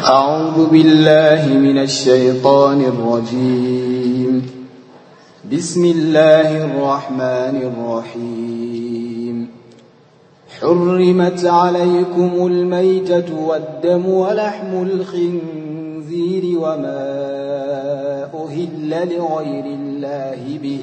أعوذ بالله من الشيطان الرجيم بسم الله الرحمن الرحيم حرمت عليكم الميتة والدم ولحم الخنزير وما أهل لغير الله به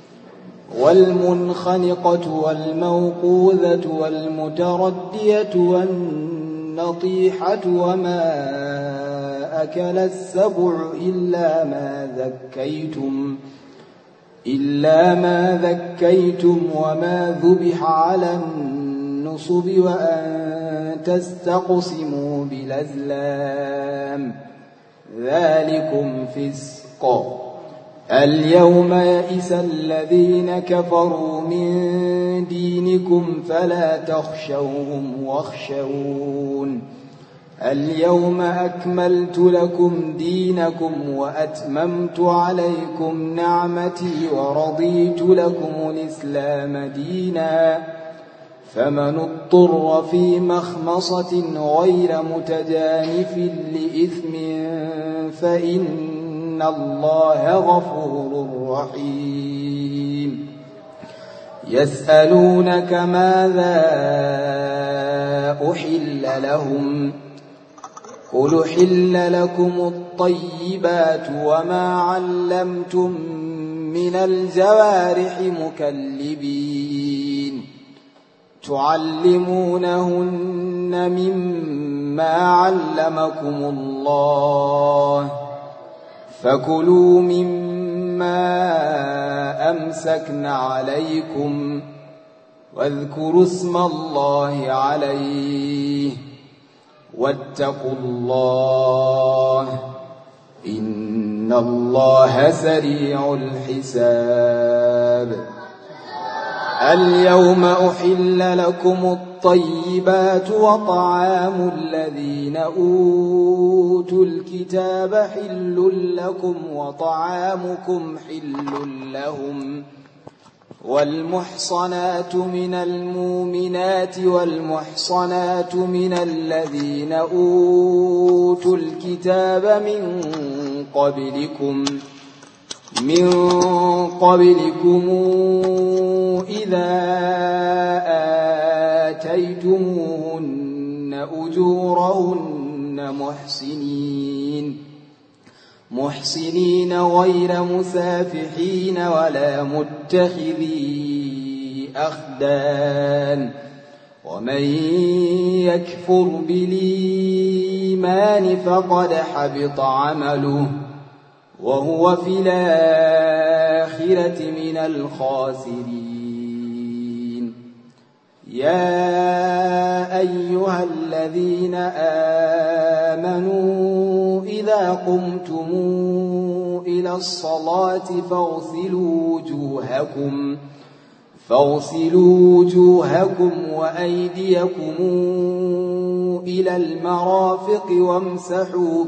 والمنخنقة والموقوذة والمتردية والنطيحة وما أكل السبع إلا ما ذكيتم إلا ما ذكيتم وما ذبح على النصب وأن تستقسموا بالأزلام ذلكم فسق اليوم يئس الذين كفروا من دينكم فلا تخشوهم واخشون اليوم أكملت لكم دينكم وأتممت عليكم نعمتي ورضيت لكم الإسلام دينا فمن اضطر في مخمصة غير متجانف لإثم فإن إن الله غفور رحيم يسألونك ماذا أحل لهم قل حل لكم الطيبات وما علمتم من الجوارح مكلبين تعلمونهن مما علمكم الله فكلوا مما أمسكن عليكم واذكروا اسم الله عليه واتقوا الله إن الله سريع الحساب اليوم أحل لكم الطيبات وطعام الذين أوتوا الكتاب حل لكم وطعامكم حل لهم والمحصنات من المؤمنات والمحصنات من الذين أوتوا الكتاب من قبلكم من قبلكم إذا آتيتموهن أجورهن محسنين محسنين غير مسافحين ولا متخذي أخدان ومن يكفر بالإيمان فقد حبط عمله وهو في الآخرة من الخاسرين يا أيها الذين آمنوا إذا قمتم إلى الصلاة فاغسلوا وجوهكم فاغسلوا وجوهكم وأيديكم إلى المرافق وامسحوا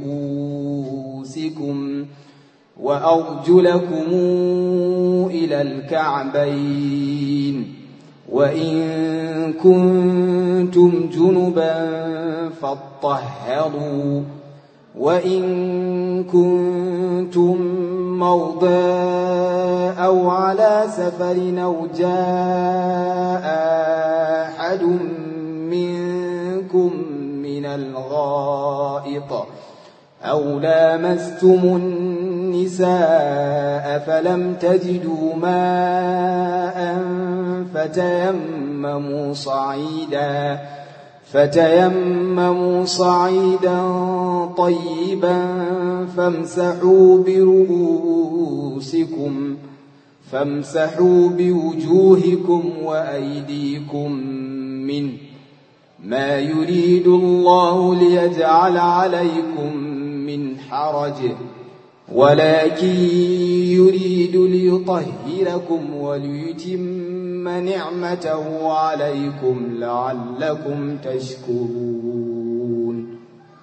برؤوسكم وأرجلكم إلى الكعبين وإن كنتم جنبا فاطهروا وإن كنتم مرضى أو على سفر أو جاء أحد منكم من الغائط أو لامستم النساء فلم تجدوا ماء فتيمموا صعيدا فتيمموا صعيدا طيبا فامسحوا برؤوسكم فامسحوا بوجوهكم وأيديكم منه ما يريد الله ليجعل عليكم من حرج ولكن يريد ليطهركم وليتم نعمته عليكم لعلكم تشكرون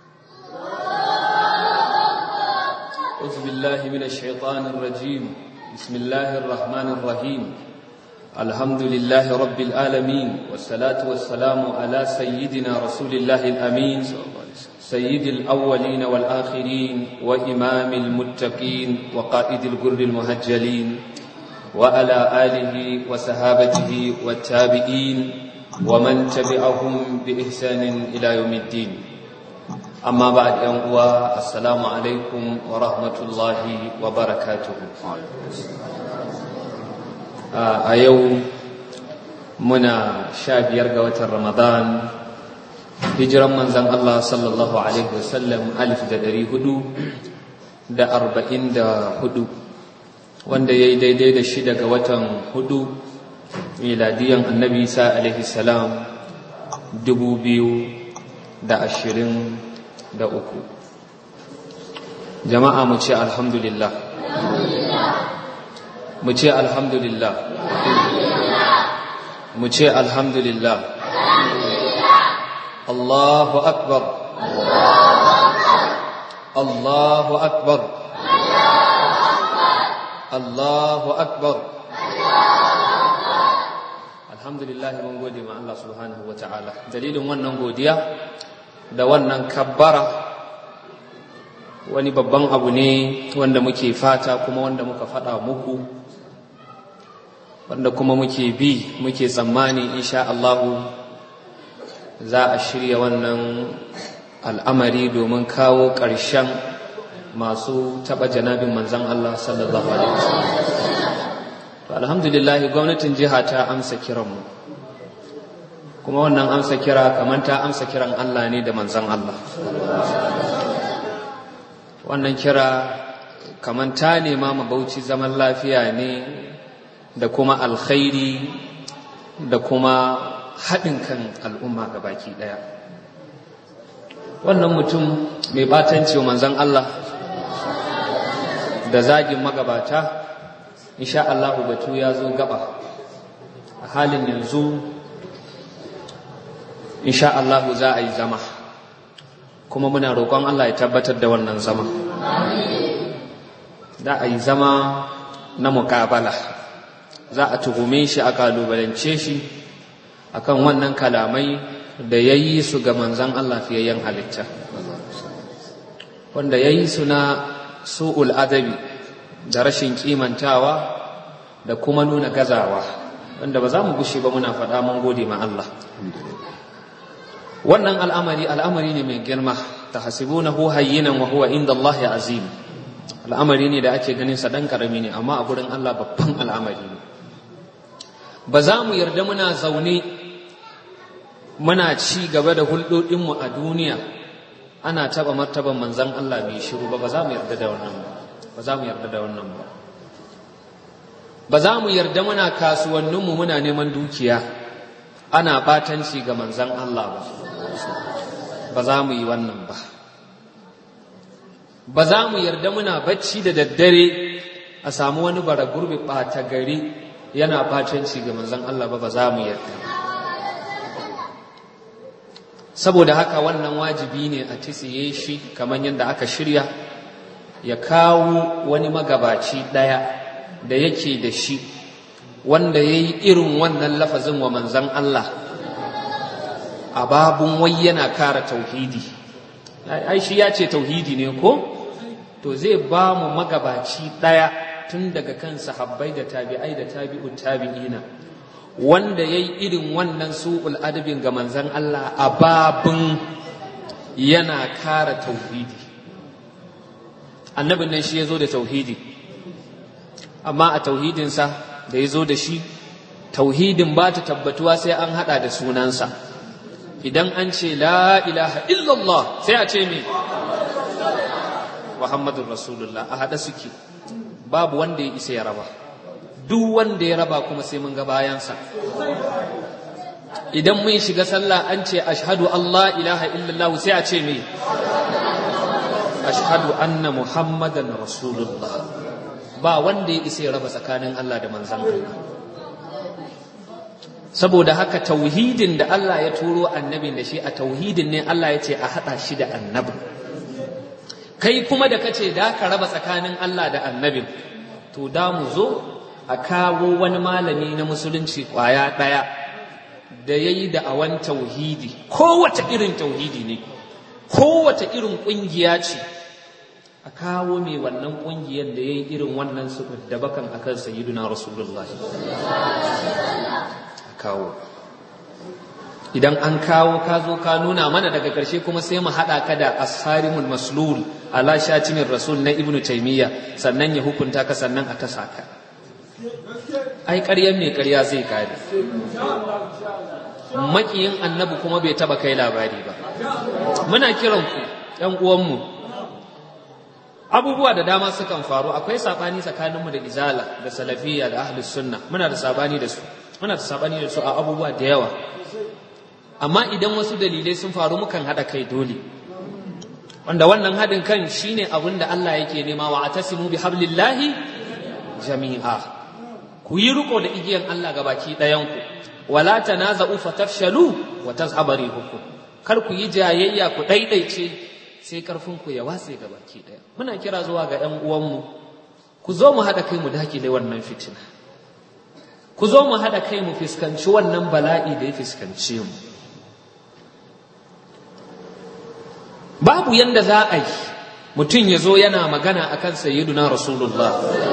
أعوذ بالله من الشيطان الرجيم بسم الله الرحمن الرحيم الحمد لله رب العالمين والصلاة والسلام على سيدنا رسول الله الأمين سيد الأولين والآخرين وإمام المتقين وقائد الجر المهجلين وعلى آله وصحابته والتابعين ومن تبعهم بإحسان إلى يوم الدين أما بعد يوم السلام عليكم ورحمة الله وبركاته a yau muna sha biyar ga watan ramadan hijiran manzan Allah sallallahu alaihi wasallam alif da dari hudu da arba'in da hudu wanda ya yi daidai da shida ga watan hudu miladiyan annabi isa alaihi salam dubu biyu da ashirin da uku jama'a mu ce alhamdulillah mu ce alhamdulillah mu ce alhamdulillah Allahu akbar Allahu akbar Allahu akbar alhamdulillah mun gode ma Allah subhanahu wata'ala dalilin wannan godiya da wannan kabbara wani babban abu ne wanda muke fata kuma wanda muka faɗa muku wanda kuma muke bi muke tsammani insha Allahu za a shirya wannan al'amari domin kawo ƙarshen masu taɓa janabin manzan Allah sallallahu Alaihi wasallam. alhamdulillah gwamnatin jiha ta amsa kiranmu kuma wannan amsa kira kamar ta amsa kiran Allah ne da manzan Allah wannan kira kamar ta nema mabauci zaman lafiya ne da kuma alkhairi da kuma haɗin kan al'umma ga baki ɗaya wannan mutum mai batanci manzan Allah da zagin magabata insha Allah batu ya zo gaba a halin yanzu insha Allah za a yi zama kuma muna roƙon Allah ya tabbatar da wannan zama za a yi zama na muƙabala za a tuhume shi a kalubalance shi akan wannan kalamai da ya yi su ga manzan Allah fiyayyen halitta wanda ya yi su na su'ul adabi da rashin kimantawa da kuma nuna gazawa wanda ba za mu gushe ba muna faɗa mun gode ma Allah wannan al'amari al'amari ne mai girma ta hasibunahu hayyinan wa huwa inda Allah azim al'amari ne da ake ganin sa dan karami ne amma a gurin Allah babban al'amari ne ba za mu yarda muna zaune muna ci gaba da hulɗoɗinmu a duniya ana taɓa martaban manzan Allah mai shiru ba ba za mu yarda da wannan ba ba za mu yarda da wannan ba ba za mu yarda muna kasuwanninmu muna neman dukiya ana batanci ga manzan Allah ba ba za mu yi wannan ba ba za mu yarda muna bacci da daddare a samu wani bara gurbi ɓata gari yana batanci ga manzan Allah ba ba za mu yarda saboda haka wannan wajibi ne a tsiye shi kamar yadda aka shirya ya kawo wani magabaci ɗaya da yake da shi wanda ya yi irin wannan lafazin wa manzan Allah a babun wai yana kara tauhidi ai shi ya ce tauhidi ne ko to zai ba mu magabaci ɗaya tun daga kan sahabbai da tabi'ai da tabi'ut tabi'ina wanda ya yi irin wannan su'ul adabin ga manzan Allah a babun yana kara tauhidi annabin nan shi ya zo da tauhidi amma a tauhidinsa da ya zo da shi tauhidin ba ta tabbatuwa sai an hada da sunansa idan an ce la ilaha illallah sai a ce me muhammadun rasulullah a hada suke babu wanda ya isa ya raba duk wanda ya raba kuma sai mun ga bayansa idan mun shiga sallah an ce ashhadu Allah ilaha illallah sai a ce me ashhadu anna muhammadan rasulullah ba wanda ya isa ya raba tsakanin Allah da manzan Allah saboda haka tauhidin da Allah ya turo annabin da shi a tauhidin ne Allah ya ce a haɗa shi da annabin kai kuma da kace da ka raba tsakanin Allah da annabin to da mu zo a kawo wani malami na musulunci ƙwaya ɗaya da ya yi da'awan tauhidi kowace irin tauhidi ne kowace irin ƙungiya ce a kawo mai wannan ƙungiyar da ya yi irin wannan su da bakan a kan sayyiduna rasulullah a kawo idan an kawo ka zo ka nuna mana daga ƙarshe kuma sai mu haɗa ka da asarimul maslul ala shatimin rasul na ibnu taimiyya sannan ya hukunta ka sannan a tasa ka ai ƙaryan mai ƙarya zai kare maƙiyin annabi kuma bai taba kai labari ba muna kiran ku ƴan uwanmu abubuwa da dama sukan faru akwai sabani tsakaninmu da izala da salafiyya da ahlus sunna muna da sabani da su muna da sabani da su a abubuwa da yawa amma idan wasu dalilai sun faru mukan haɗa kai dole wanda wannan haɗin kan shine abin da Allah yake nema wa atasimu bi hablillahi jami'a ku yi riko da igiyan Allah ga baki ɗayanku wala tanaza'u fatafshalu wa tazhaba rihukum kar ku yi jayayya ku ɗaiɗaice sai karfin ku ya watse ga baki ɗaya muna kira zuwa ga ƴan uwanmu ku zo mu haɗa kai mu dakile wannan fitina ku zo mu haɗa kai mu fuskanci wannan bala'i da ya fuskance mu babu yanda za a yi mutum ya zo yana magana a kan sayyiduna rasulullah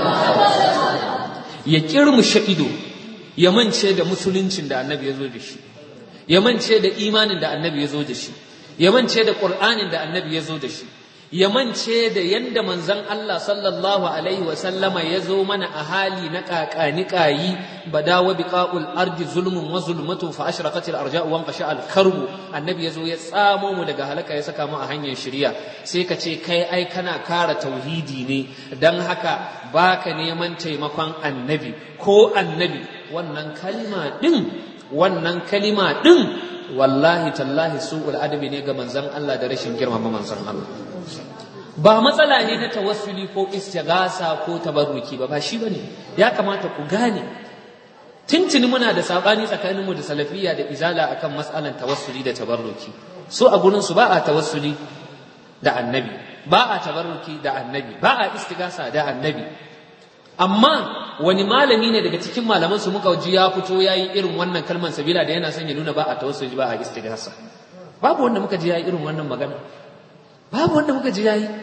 ya kirmushe ido ya mance da musuluncin da annabi ya zo da shi ya mance da imanin da annabi ya zo da shi ya mance da ƙur'anin da annabi ya zo da shi ya mance da yanda manzon Allah sallallahu alaihi wa sallama ya zo mana a hali na kakani kayi badawa biqa'ul ardi zulmun wa zulmatu fa ashraqat al arja'u wa qasha al karbu annabi ya zo ya tsamo mu daga halaka ya saka mu a hanyar shari'a sai ka ce kai ai kana kara tauhidi ne dan haka baka neman taimakon annabi ko annabi wannan kalma din wannan kalima din wallahi tallahi su'ul adabi ne ga manzon Allah da rashin girmama manzon Allah ba matsala ne na tawassuli ko istigasa ko tabarruki ba ba shi bane ya kamata ku gane tuntuni muna da sabani tsakanin mu da salafiyya da izala akan matsalan tawassuli da tabarruki so a gurin su ba a tawassuli da annabi ba a tabarruki da annabi ba a istigasa da annabi amma wani malami ne daga cikin malaman su muka ji ya fito yayi irin wannan kalman sabila da yana son ya nuna ba a tawassuli ba a istigasa babu wanda muka ji yayi irin wannan magana babu wanda muka ji yayi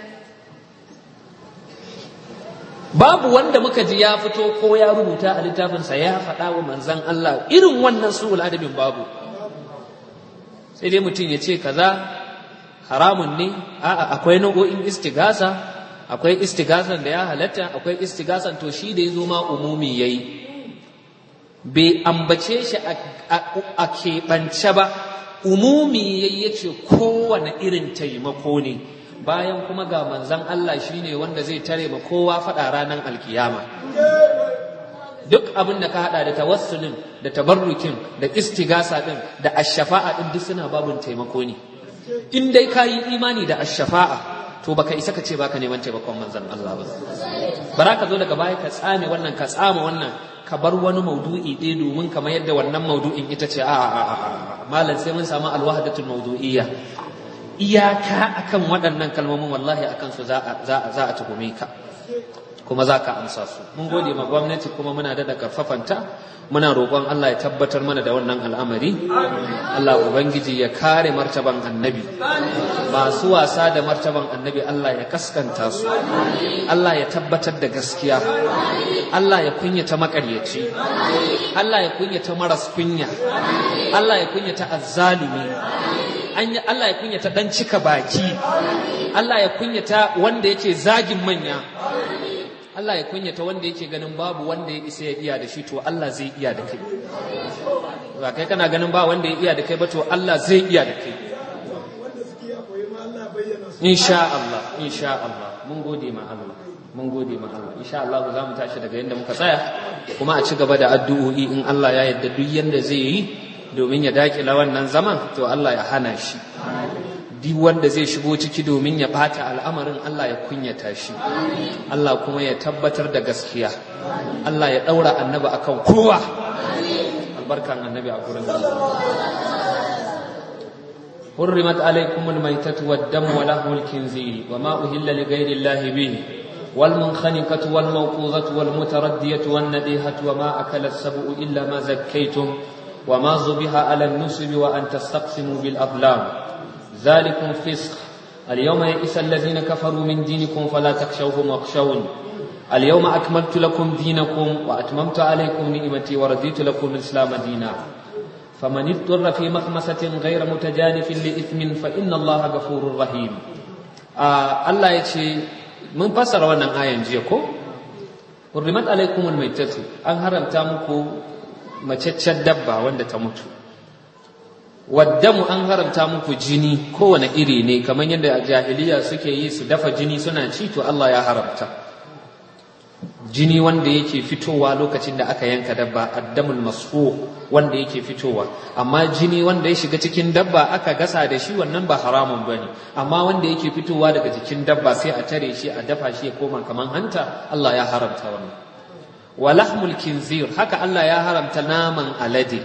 babu wanda muka ji ya fito ko ya rubuta a littafinsa ya faɗa wa manzan Allah irin wannan su'ul adabin babu sai dai mutum ya ce kaza haramun ne a'a akwai nau'o'in istigasa akwai istigasan da ya halatta akwai istigasan to shi da ya zo ma umumi yayi bai ambace shi a keɓance ba umumi yayi yace kowane irin taimako ne bayan kuma ga manzan Allah shine wanda zai tare ma kowa faɗa ranar alkiyama duk abin da ka haɗa da tawassulin da tabarrukin da istigasa ɗin da ashafa'a ɗin duk suna babun taimako ne in dai ka yi imani da ashafa'a to baka isa ka ce baka neman taimakon manzan Allah ba bara ka zo daga baya ka tsame wannan ka tsama wannan ka bar wani maudu'i ɗaya domin kamar yadda wannan maudu'in ita ce a a a malam sai mun samu alwahdatul maudu'iyya iyaka akan waɗannan kalmomin wallahi akan su za a tuhume ka kuma za ka amsa su mun gode ma gwamnati kuma muna da karfafanta muna roƙon Allah ya tabbatar mana da wannan al'amari Allah ubangiji ya kare martaban annabi masu wasa da martaban annabi Allah ya kaskanta su Allah ya tabbatar da gaskiya Allah ya kunyata makaryaci Allah ya kunyata maras kunya Allah ya kunyata azzalumi Allah ya kunyata dan cika baki Allah ya kunyata wanda yake zagin manya Allah ya kunyata wanda yake ganin babu wanda ya isa ya iya da shi to Allah zai iya da kai ba kai kana ganin ba wanda ya iya da kai ba to Allah zai iya da kai insha Allah insha Allah mun gode ma Allah mun gode ma Allah insha Allah za mu tashi daga yanda muka tsaya kuma a ci gaba da addu'o'i in Allah ya yarda duk yanda zai yi domin ya dakila wannan zaman to Allah ya hana shi duk wanda zai shigo ciki domin ya bata al'amarin Allah ya kunyata shi Allah kuma ya tabbatar da gaskiya Allah ya daura annabi akan kowa albarkan annabi a gurin حرمت عليكم الميتة والدم ولحم الخنزير وما أهل لغير الله به والمنخنقة والموقوذة والمتردية والنديهة وما أكل السبع إلا ما زكيتم وما ذبح على النسب وأن تستقسموا بالأظلام ذلكم فسق اليوم يئس الذين كفروا من دينكم فلا تخشوهم واخشون اليوم أكملت لكم دينكم وأتممت عليكم نعمتي ورضيت لكم الإسلام دينا فمن اضطر في مخمسة غير متجانف لإثم فإن الله غفور رحيم آه الله يتشي من فسر وانا آية جيكو حرمت عليكم الميتة أن هرم تامكو مچچar dabba wanda ta mutu waddamu an haramta muku jini kowane iri ne kamar yadda a jahiliya suke yi su dafa jini suna ci to Allah ya haramta jini wanda yake fitowa lokacin da aka yanka dabba addamul masfu wanda yake fitowa amma jini wanda ya shiga cikin dabba aka gasa da shi wannan ba haramun bane amma wanda yake fitowa daga jikin dabba sai a tare shi a dafa shi ya koma kaman hanta Allah ya haramta wannan wa lahmul kinzir haka Allah ya haramta naman alade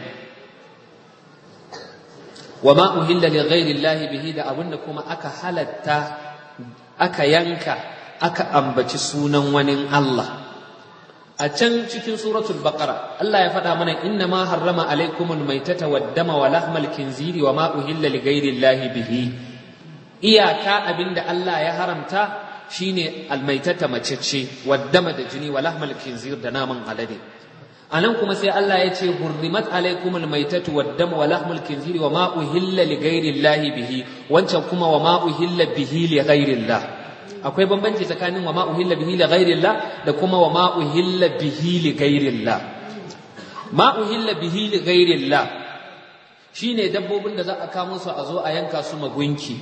wa ma uhilla li ghairi Allah bihi da abinda kuma aka halatta aka yanka aka ambaci sunan wani Allah a can cikin suratul baqara Allah ya faɗa mana inna ma harrama alaikumul maitata wad dama wa lahmal kinziri wa ma uhilla li ghairi Allah bihi iyaka abinda Allah ya haramta shine almaitata macece wad dama da jini wa lahmal kinzir da naman alade anan kuma sai Allah ya ce hurrimat alaikumul maitatu wad dama wa lahmul kinziri wa ma uhilla li ghairi Allah bihi wancan kuma wa ma uhilla bihi li ghairi Allah akwai bambanci tsakanin wa ma uhilla bihi li ghairillah da kuma wa ma uhilla bihi li ghairillah ma uhilla bihi li ghairillah shine dabbobin da za a kamo su a zo a yanka su magunki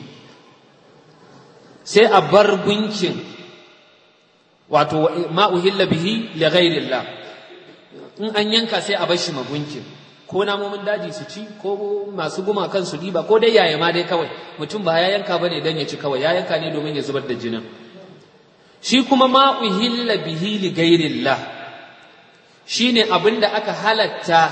sai a bar gunkin wato ma uhilla bihi li ghairillah in an yanka sai a bar shi magunkin ko namomin daji su ci ko masu gumakan su diba ko dai yaya ma dai kawai mutum ba ya yanka bane dan ya ci kawai ya yanka ne domin ya zubar da jinin shi kuma ma uhilla bihi li ghairillah shine abinda aka halatta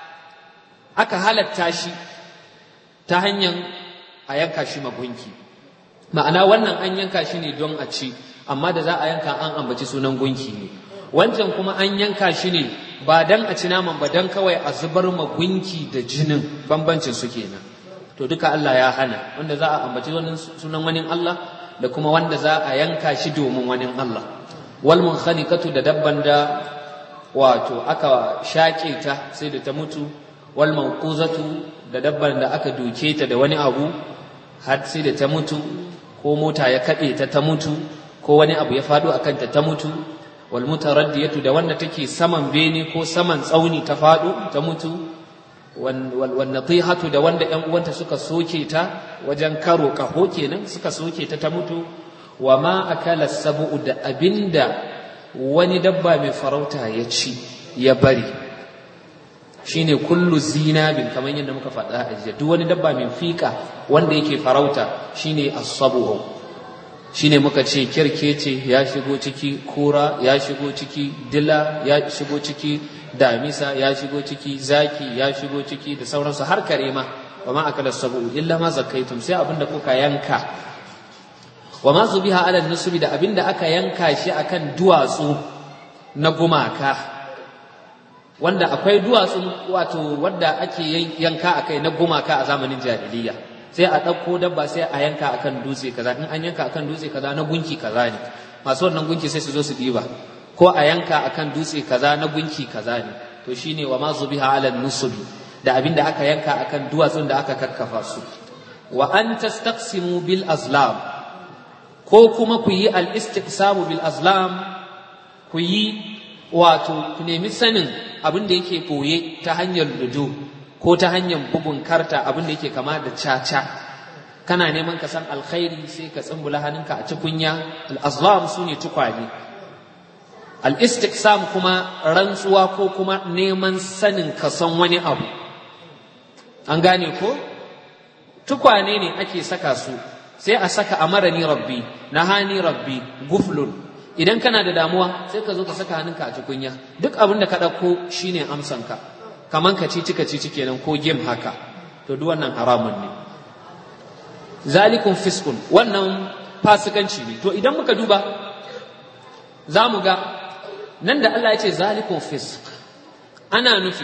aka halatta shi ta hanyar a yanka shi magunki ma'ana wannan an yanka shi ne don a ci amma da za a yanka an ambaci sunan gunki ne wancan kuma an yanka shi ne ba dan a ci naman ba dan kawai a zubar ma gunki da jinin bambancin su kenan to duka Allah ya hana wanda za a ambaci sunan wani Allah da kuma wanda za a yanka shi domin wani Allah wal munkhaniqatu da dabban da wato aka shaƙe ta sai da ta mutu wal mawquzatu da dabban da aka duke ta da wani abu har sai da ta mutu ko mota ya kaɗe ta ta mutu ko wani abu ya faɗo akan ta ta mutu wal mutaraddiyatu da wanda take saman bene ko saman tsauni ta faɗo ta mutu wal natihatu da wanda ƴan uwanta suka soke ta wajen karo kaho kenan suka soke ta ta mutu wa ma akala sabu da abinda wani dabba mai farauta ya ci ya bari shine kullu zinabin kamar yadda muka faɗa a jiya duk wani dabba mai fika wanda yake farauta shine as-sabu shine muka ce kirkece ya shigo ciki kura ya shigo ciki dila ya shigo ciki damisa ya shigo ciki zaki ya shigo ciki da sauransu har kare ma wa ma akala sabu illa ma zakaitum sai abinda kuka yanka wa ma zubiha ala nusubi da abinda aka yanka shi akan duwatsu na gumaka wanda akwai duwatsu wato wanda ake yanka akai na gumaka a zamanin jahiliya sai a ɗauko dabba sai a yanka akan dutse kaza in an yanka akan dutse kaza na gunki kaza ne masu wannan gunki sai su zo su ɗiba ko a yanka akan dutse kaza na gunki kaza ne to shine wa ma zubiha ala nusubi da abin da aka yanka akan duwatsun da aka kakkafa su wa an tastaqsimu bil azlam ko kuma ku yi al istiqsamu bil azlam ku yi wato ku nemi sanin abin da yake koye ta hanyar ludo ko ta hanyar bugun karta abin da yake kama da caca kana neman ka san alkhairi sai ka tsumbula hannunka a tukunya al-azlam su ne tukwane al-istiqsam kuma rantsuwa ko kuma neman sanin ka san wani abu an gane ko tukwane ne ake saka su sai a saka amarani rabbi nahani rabbi guflun idan kana da damuwa sai ka zo ka saka hannunka a tukunya duk abin da ka ɗauko shine amsanka kaman ka ci cika ci kenan ko game haka to duk wannan haramun ne zalikun fiskun wannan fasikanci ne to idan muka duba za mu ga nan da Allah ya ce zalikun fisk ana nufi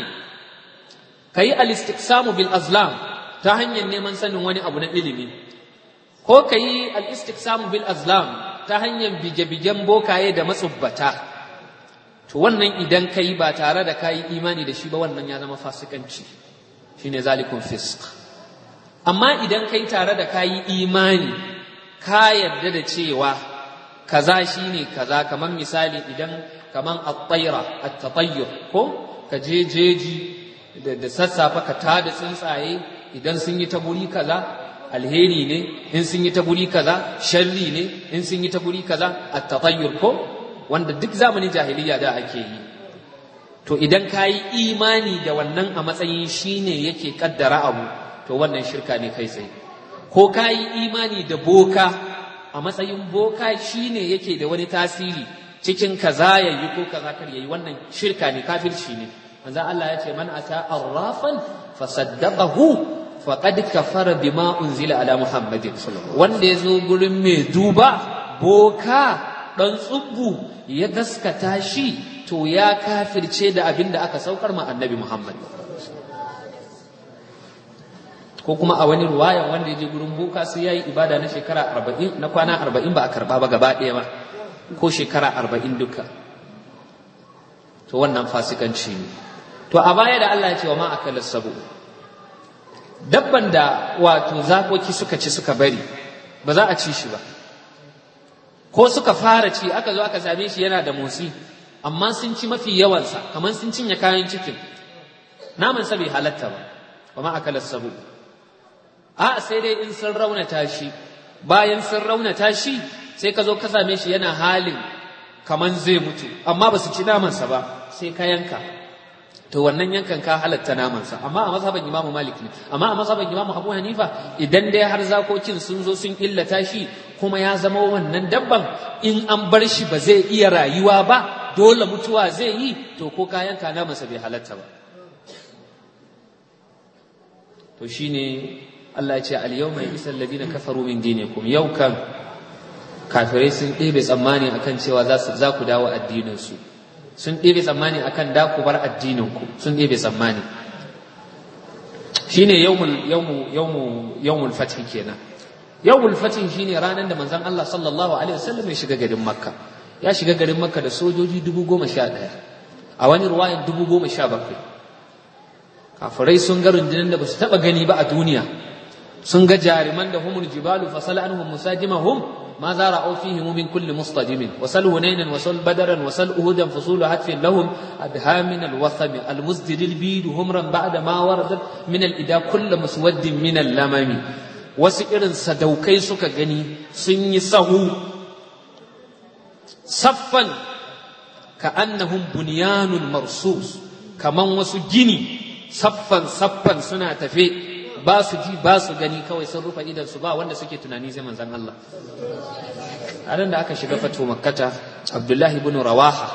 ka yi alistiqsamu bil azlam ta hanyar neman sanin wani abu na ilimi ko ka yi al-istiqsam bil azlam ta hanyar bige-bigen bokaye da matsubbata to wannan idan ka yi ba tare da ka yi imani da shi ba wannan ya zama fasikanci shine zalikun fisq amma idan ka yi tare da ka yi imani ka yarda da cewa kaza shine kaza kamar misali idan kamar at-tayra at-tatayyur ko ka je jeji da sassafe ka tada tsuntsaye idan sun yi ta guri kaza alheri ne in sun yi ta guri kaza sharri ne in sun yi ta guri kaza at-tatayyur ko wanda duk zamanin jahiliya da ake yi to idan ka yi imani da wannan a matsayin shine yake kaddara abu to wannan shirka ne kai tsaye ko ka yi imani da boka a matsayin boka shine yake da wani tasiri cikin kaza yayi ko kaza kar yayi wannan shirka ne kafirci ne manzo Allah ya ce man ata arrafan fasaddaqahu faqad kafara bima unzila ala muhammadin wanda yazo gurin mai duba boka dan tsubbu ya gaskata shi to ya kafirce da abin da aka saukar ma annabi muhammad ko kuma a wani ruwayan wanda ya je gurin boka sai ya yi ibada na shekara arba'in na kwana arba'in ba a karba ba gaba ɗaya ba ko shekara arba'in duka to wannan fasikanci ne to a baya da Allah ya ce wa ma akala sabu dabban da wato zakoki suka ci suka bari ba za a ci shi ba ko suka fara ci aka zo aka same shi yana da motsi amma sun ci mafi yawansa kamar sun cinye kayan cikin naman sa bai halatta ba wa ma akala sabu a sai dai in sun raunata shi bayan sun raunata shi sai ka zo ka same shi yana halin kaman zai mutu amma ba su ci namansa ba sai ka yanka to wannan yankan ka halatta namansa amma a mazhaban imamu malik ne amma a mazhaban imamu abu hanifa idan dai har zakokin sun zo sun illata shi kuma ya zama wannan dabban in an bar shi ba zai iya rayuwa ba dole mutuwa zai yi to ko ka yanka namansa bai halatta ba to shine Allah ya ce al-yawma yisal ladina kafaru min dinikum yau kan kafirai sun ɗebe tsammani akan cewa za ku dawo addininsu sun ɗebe tsammani akan da ku bar addininku sun ɗebe tsammani shine yawmul fatih kenan yawmul fatih shine ranar da manzon Allah sallallahu alaihi wasallam ya shiga garin makka ya shiga garin makka da sojoji dubu goma sha ɗaya a wani ruwayan dubu goma sha bakwai kafirai sun ga rundunar da ba su taɓa gani ba a duniya sun ga jariman da humul jibalu fasala anhum musajimahum ما زارعوا فيهم من كل مصطدم وسل هنينا وسل بدرا وسل أهدا فصول هتف لهم أدها من الوثم المزدر البيد همرا بعد ما وردت من الإدا كل مسود من اللمم وسئر سدوكي سك غني سن سهو صفا كأنهم بنيان مرصوص كمان وسجني صفا صفا سنة تفي ba su ji ba su gani kawai sun rufe idan su ba wanda suke tunani sai manzon Allah a da aka shiga fato makkata abdullahi ibn rawaha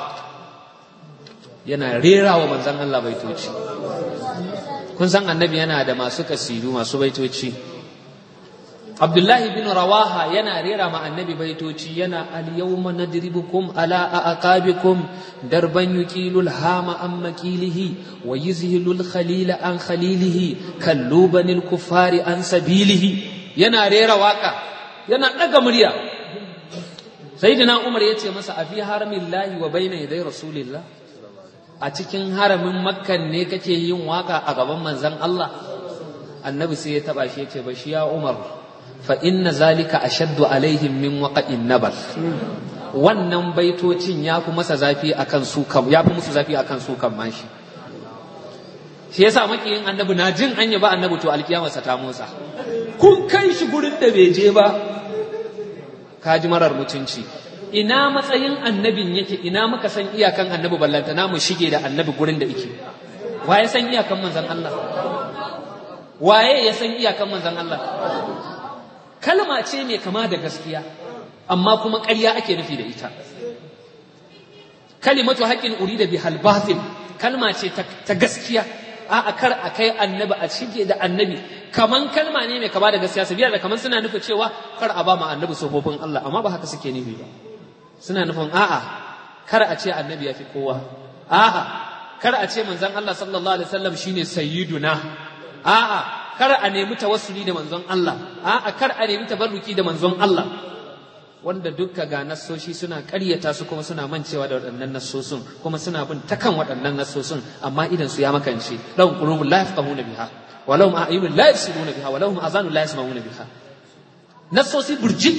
yana rera wa manzon Allah baitoci kun san annabi yana da masu kasidu masu baitoci abdullahi ibn rawaha yana rera ma annabi baitoci yana al-yawma nadribukum ala aqabikum darban yuqilul hama an makilihi wa yuzhilul khalila an khalilihi kallubanil kuffari an sabilihi yana rera waka yana daga murya sayyidina umar yace masa a fi haramillahi wa bayna yaday rasulillah a cikin haramin makkan ne kake yin waka a gaban manzon Allah annabi sai ya taba shi yace ba shi ya umar fa inna zalika ashaddu alaihim min waqa'in nabar wannan baitocin ya fi masa zafi akan su kam ya fi musu zafi akan su kan mashi shi yasa makiyin annabi na jin anya ba annabi to alkiyamarsa ta motsa kun kai shi gurin da bai je ba ka ji marar mutunci ina matsayin annabin yake ina muka san iyakan annabi ballanta na mu shige da annabi gurin da yake waye san iyakan manzon Allah waye ya san iyakan manzon Allah kalma ce mai kama da gaskiya amma kuma ƙarya ake nufi da ita kalimatu haqqin urida bihal batil kalma ce ta gaskiya a kar a kai annabi a shige da annabi kaman kalma ne mai kama da gaskiya sabila da kaman suna nufin cewa kar a ba ma annabi sofofin Allah amma ba haka suke nufi ba suna nufin a'a kar a ce annabi ya fi kowa a'a kar a ce manzon Allah sallallahu alaihi wasallam shine sayyiduna a'a kar a nemi tawassuli da manzon Allah a kar a nemi tabarruki da manzon Allah wanda dukka ga nassoshi suna ƙaryata su kuma suna mancewa da waɗannan nassosin kuma suna bin ta kan waɗannan nassosin amma idan su ya makance lahum qulubun la yafqahuna biha wa lahum a'yunun la yabsiruna biha wa lahum azanun la yasma'una biha nassosi burjik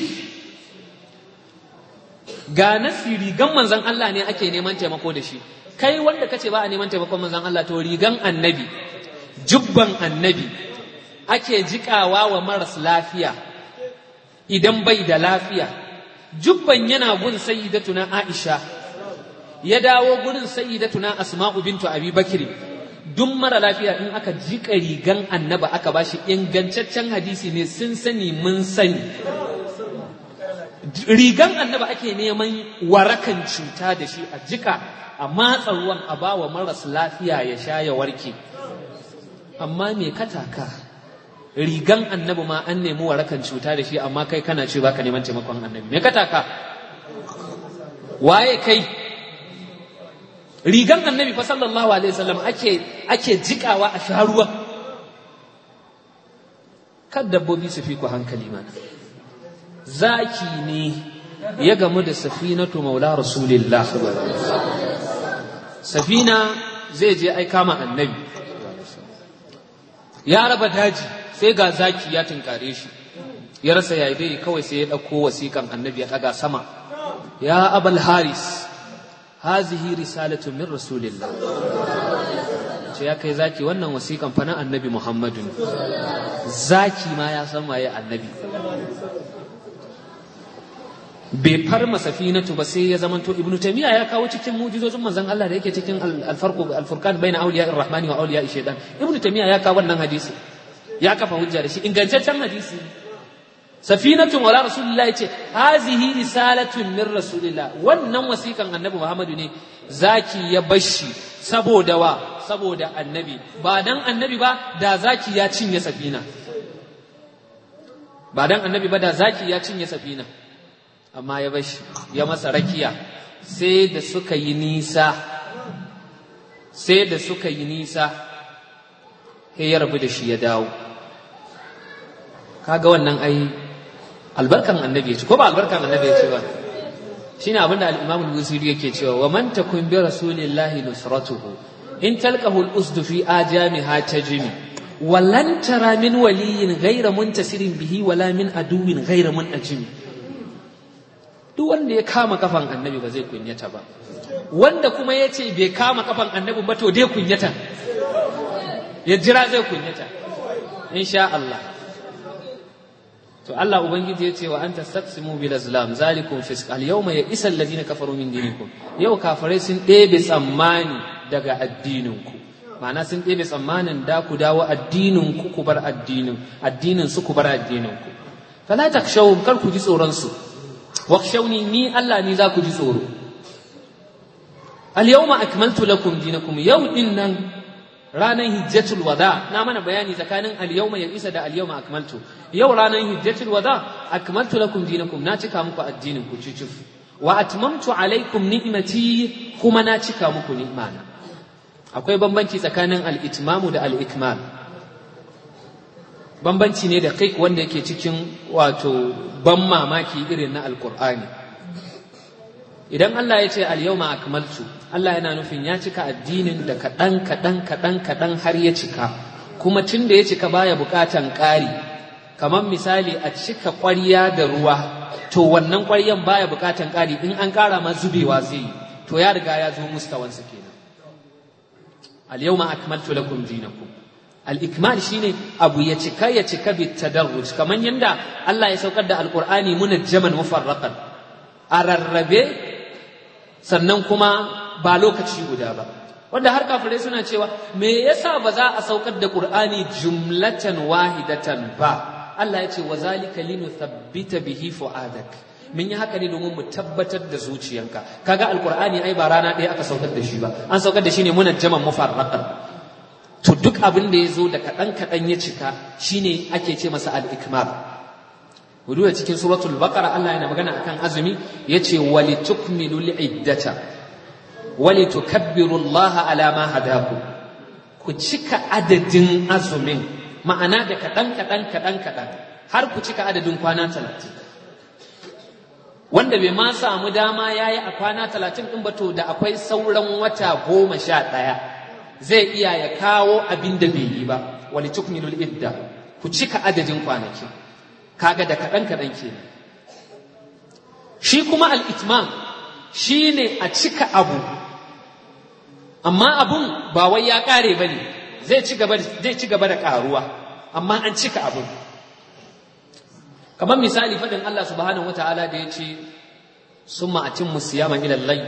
ga nasi rigan manzon Allah ne ake neman taimako da shi kai wanda kace ba a neman taimakon manzon Allah to rigan annabi jubban annabi ake jikawa wa maras lafiya idan bai da lafiya jubban yana gun sayyidatuna Aisha ya dawo gurin sayyidatuna Asma'u bintu Abi Bakr duk mara lafiya in aka jika rigan annaba aka bashi ingantaccen hadisi ne sun sani mun sani rigan annaba ake neman warakan cuta da shi a jika a matsa ruwan a bawa maras lafiya ya sha ya warke amma me kataka rigan annabi ma an nemi warakan cuta da shi amma kai kana ce baka neman taimakon annabi me kataka waye kai rigan annabi fa sallallahu alaihi wasallam ake ake jikawa a sha ruwa kad dabbobi su fi ku hankali mana zaki ne ya gamu da safinatu maula rasulillah safina zai je aika ma annabi ya raba daji sai ga zaki ya tunkare shi ya rasa yayi dai kawai sai ya ɗauko wasiƙan annabi ya ɗaga sama ya abal haris hazihi risalatu min rasulillah ce ya kai zaki wannan wasiƙan fa na annabi muhammadu ne zaki ma ya san waye annabi bai farma safinatu ba sai ya zamanto ibnu taymiya ya kawo cikin mujizozin manzon Allah da yake cikin al-farqu al-furqan baina awliya ar-rahmani wa awliya shaytan ibnu taymiya ya kawo wannan hadisi ya kafa hujja da shi ingantaccen hadisi safinatun wala rasulullah yace hazihi risalatun min rasulillah wannan wasikan annabi muhammadu ne zaki ya bashi saboda wa saboda annabi ba dan annabi ba da zaki ya cinye safina ba dan annabi ba da zaki ya cinye safina amma ya bashi ya masa rakiya sai da suka yi nisa sai da suka yi nisa sai ya rabu da shi ya dawo kaga wannan ai albarkan annabi ce ko ba albarkan annabi ce ba shine abinda al-Imam al-Busiri yake cewa wa man takun bi rasulillahi nusratuhu in talqahu al-usd fi ajamiha tajmi ولن ترى من ولي غير منتصر به ولا من عدو غير منأجم duk wanda ya kama kafan annabi ba zai kunyata ba wanda kuma ya ce bai kama kafan annabi ba to dai kunyata ya jira zai kunyata insha Allah to Allah ubangiji ya ce wa anta taqsimu bil azlam zalikum fisq al yawma ya isal ladina kafaru min dinikum yau kafirai sun ɗebe tsammani daga addininku ma'ana sun ɗebe tsammanin da ku dawo addinin ku ku bar addinin addinin su ku bar addinin ku fala takshawum kar ku ji tsoron su wakshawni ni Allah ni za ku ji tsoro al yawma akmaltu lakum dinakum yau din nan ranar hijjatul wada na mana bayani tsakanin al-yawma ya isa da al-yawma akmaltu yau ranar hijjatul wada akmaltu lakum dinakum na cika muku addinin ku cicif wa atmamtu alaikum ni'mati kuma na cika muku ni'mana akwai bambanci tsakanin al-itmamu da al-ikmal bambanci ne da kai wanda yake cikin wato ban mamaki irin na alqur'ani idan Allah ya ce al-yawma akmaltu Allah yana nufin ya cika addinin da kaɗan kaɗan kaɗan kaɗan har ya cika kuma tun da ya cika baya buƙatan ƙari kamar misali a cika ƙwarya da ruwa to wannan ƙwaryan baya buƙatan ƙari in an ƙara ma zubewa zai yi to ya riga ya zo mustawansa kenan al yawma akmaltu lakum dinakum al ikmal shine abu ya cika ya cika bi tadarruj kamar yanda Allah ya saukar da alqur'ani munajjaman mufarraqan a rarrabe sannan kuma ba lokaci guda ba wanda har kafirai suna cewa me yasa ba za a saukar da qur'ani jumlatan wahidatan ba Allah ya ce wa zalika linuthabbita bihi fuadak mun yi haka ne domin mu tabbatar da zuciyanka kaga alqur'ani ai ba rana ɗaya aka saukar da shi ba an saukar da shi ne munajjaman mufarraqan to duk abin da ya zo da kaɗan kaɗan ya cika shine ake ce masa al-ikmal wudu cikin suratul baqara Allah yana magana akan azumi yace walitukmilul iddata walitukabbiru Allah ala ma hadaku ku cika adadin azumin ma'ana da kaɗan kaɗan kaɗan kaɗan har ku cika adadin kwana talatin wanda bai ma samu dama ya yi a kwana talatin ɗin ba to da akwai sauran wata goma sha ɗaya zai iya ya kawo abin da bai yi ba wali tukmilul idda ku cika adadin kwanaki kaga da kaɗan kaɗan kenan shi kuma al'itmam shi ne a cika abu amma abun ba wai ya ƙare ba ne zai ci gaba da ƙaruwa amma an cika abun kamar misali faɗin Allah subhanahu wa ta'ala da ya ce sun ma'acin musiyama ilallai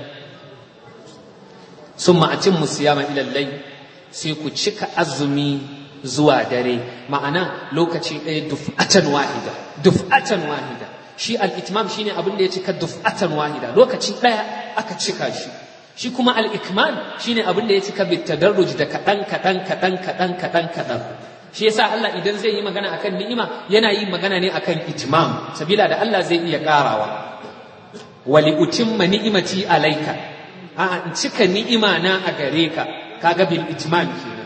sun ma'acin musiyama ilallai sai ku cika azumi zuwa dare ma'ana lokaci ɗaya duf'atan wahida duf'atan wahida shi al-itmam shine abin da ya cika duf'atan wahida lokaci ɗaya aka cika shi shi kuma al-ikmal shine abin da ya cika bitadarruj da kaɗan kaɗan kaɗan kaɗan kaɗan kaɗan shi yasa Allah idan zai yi magana akan ni'ima yana yin magana ne akan itmam sabila da Allah zai iya karawa wali utimma ni'imati alaika a in cika ni'ima na a gare ka kaga bil itmam kenan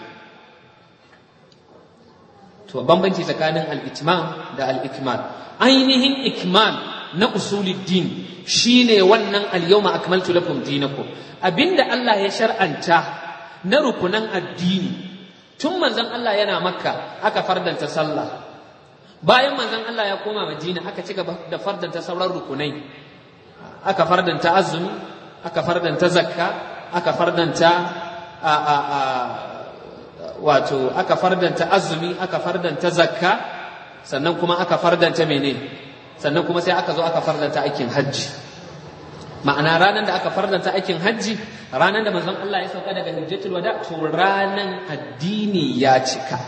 to bambanci tsakanin al itmam da al ikmal ainihin ikmal na usuluddin shine wannan al yawma akmaltu lakum dinakum abinda Allah ya shar'anta na rukunan addini tun manzon Allah yana makka aka fardanta sallah bayan manzon Allah ya koma madina aka ci gaba da fardanta sauran rukunai aka fardanta azumi aka fardanta zakka aka fardanta a a a wato aka fardanta azumi aka fardanta zakka sannan kuma aka fardanta mene sannan kuma sai aka zo aka fardanta aikin hajji ma'ana ranar da aka fardanta aikin hajji ranar da manzon Allah ya sauka daga hijjatul wada to ranar addini ya cika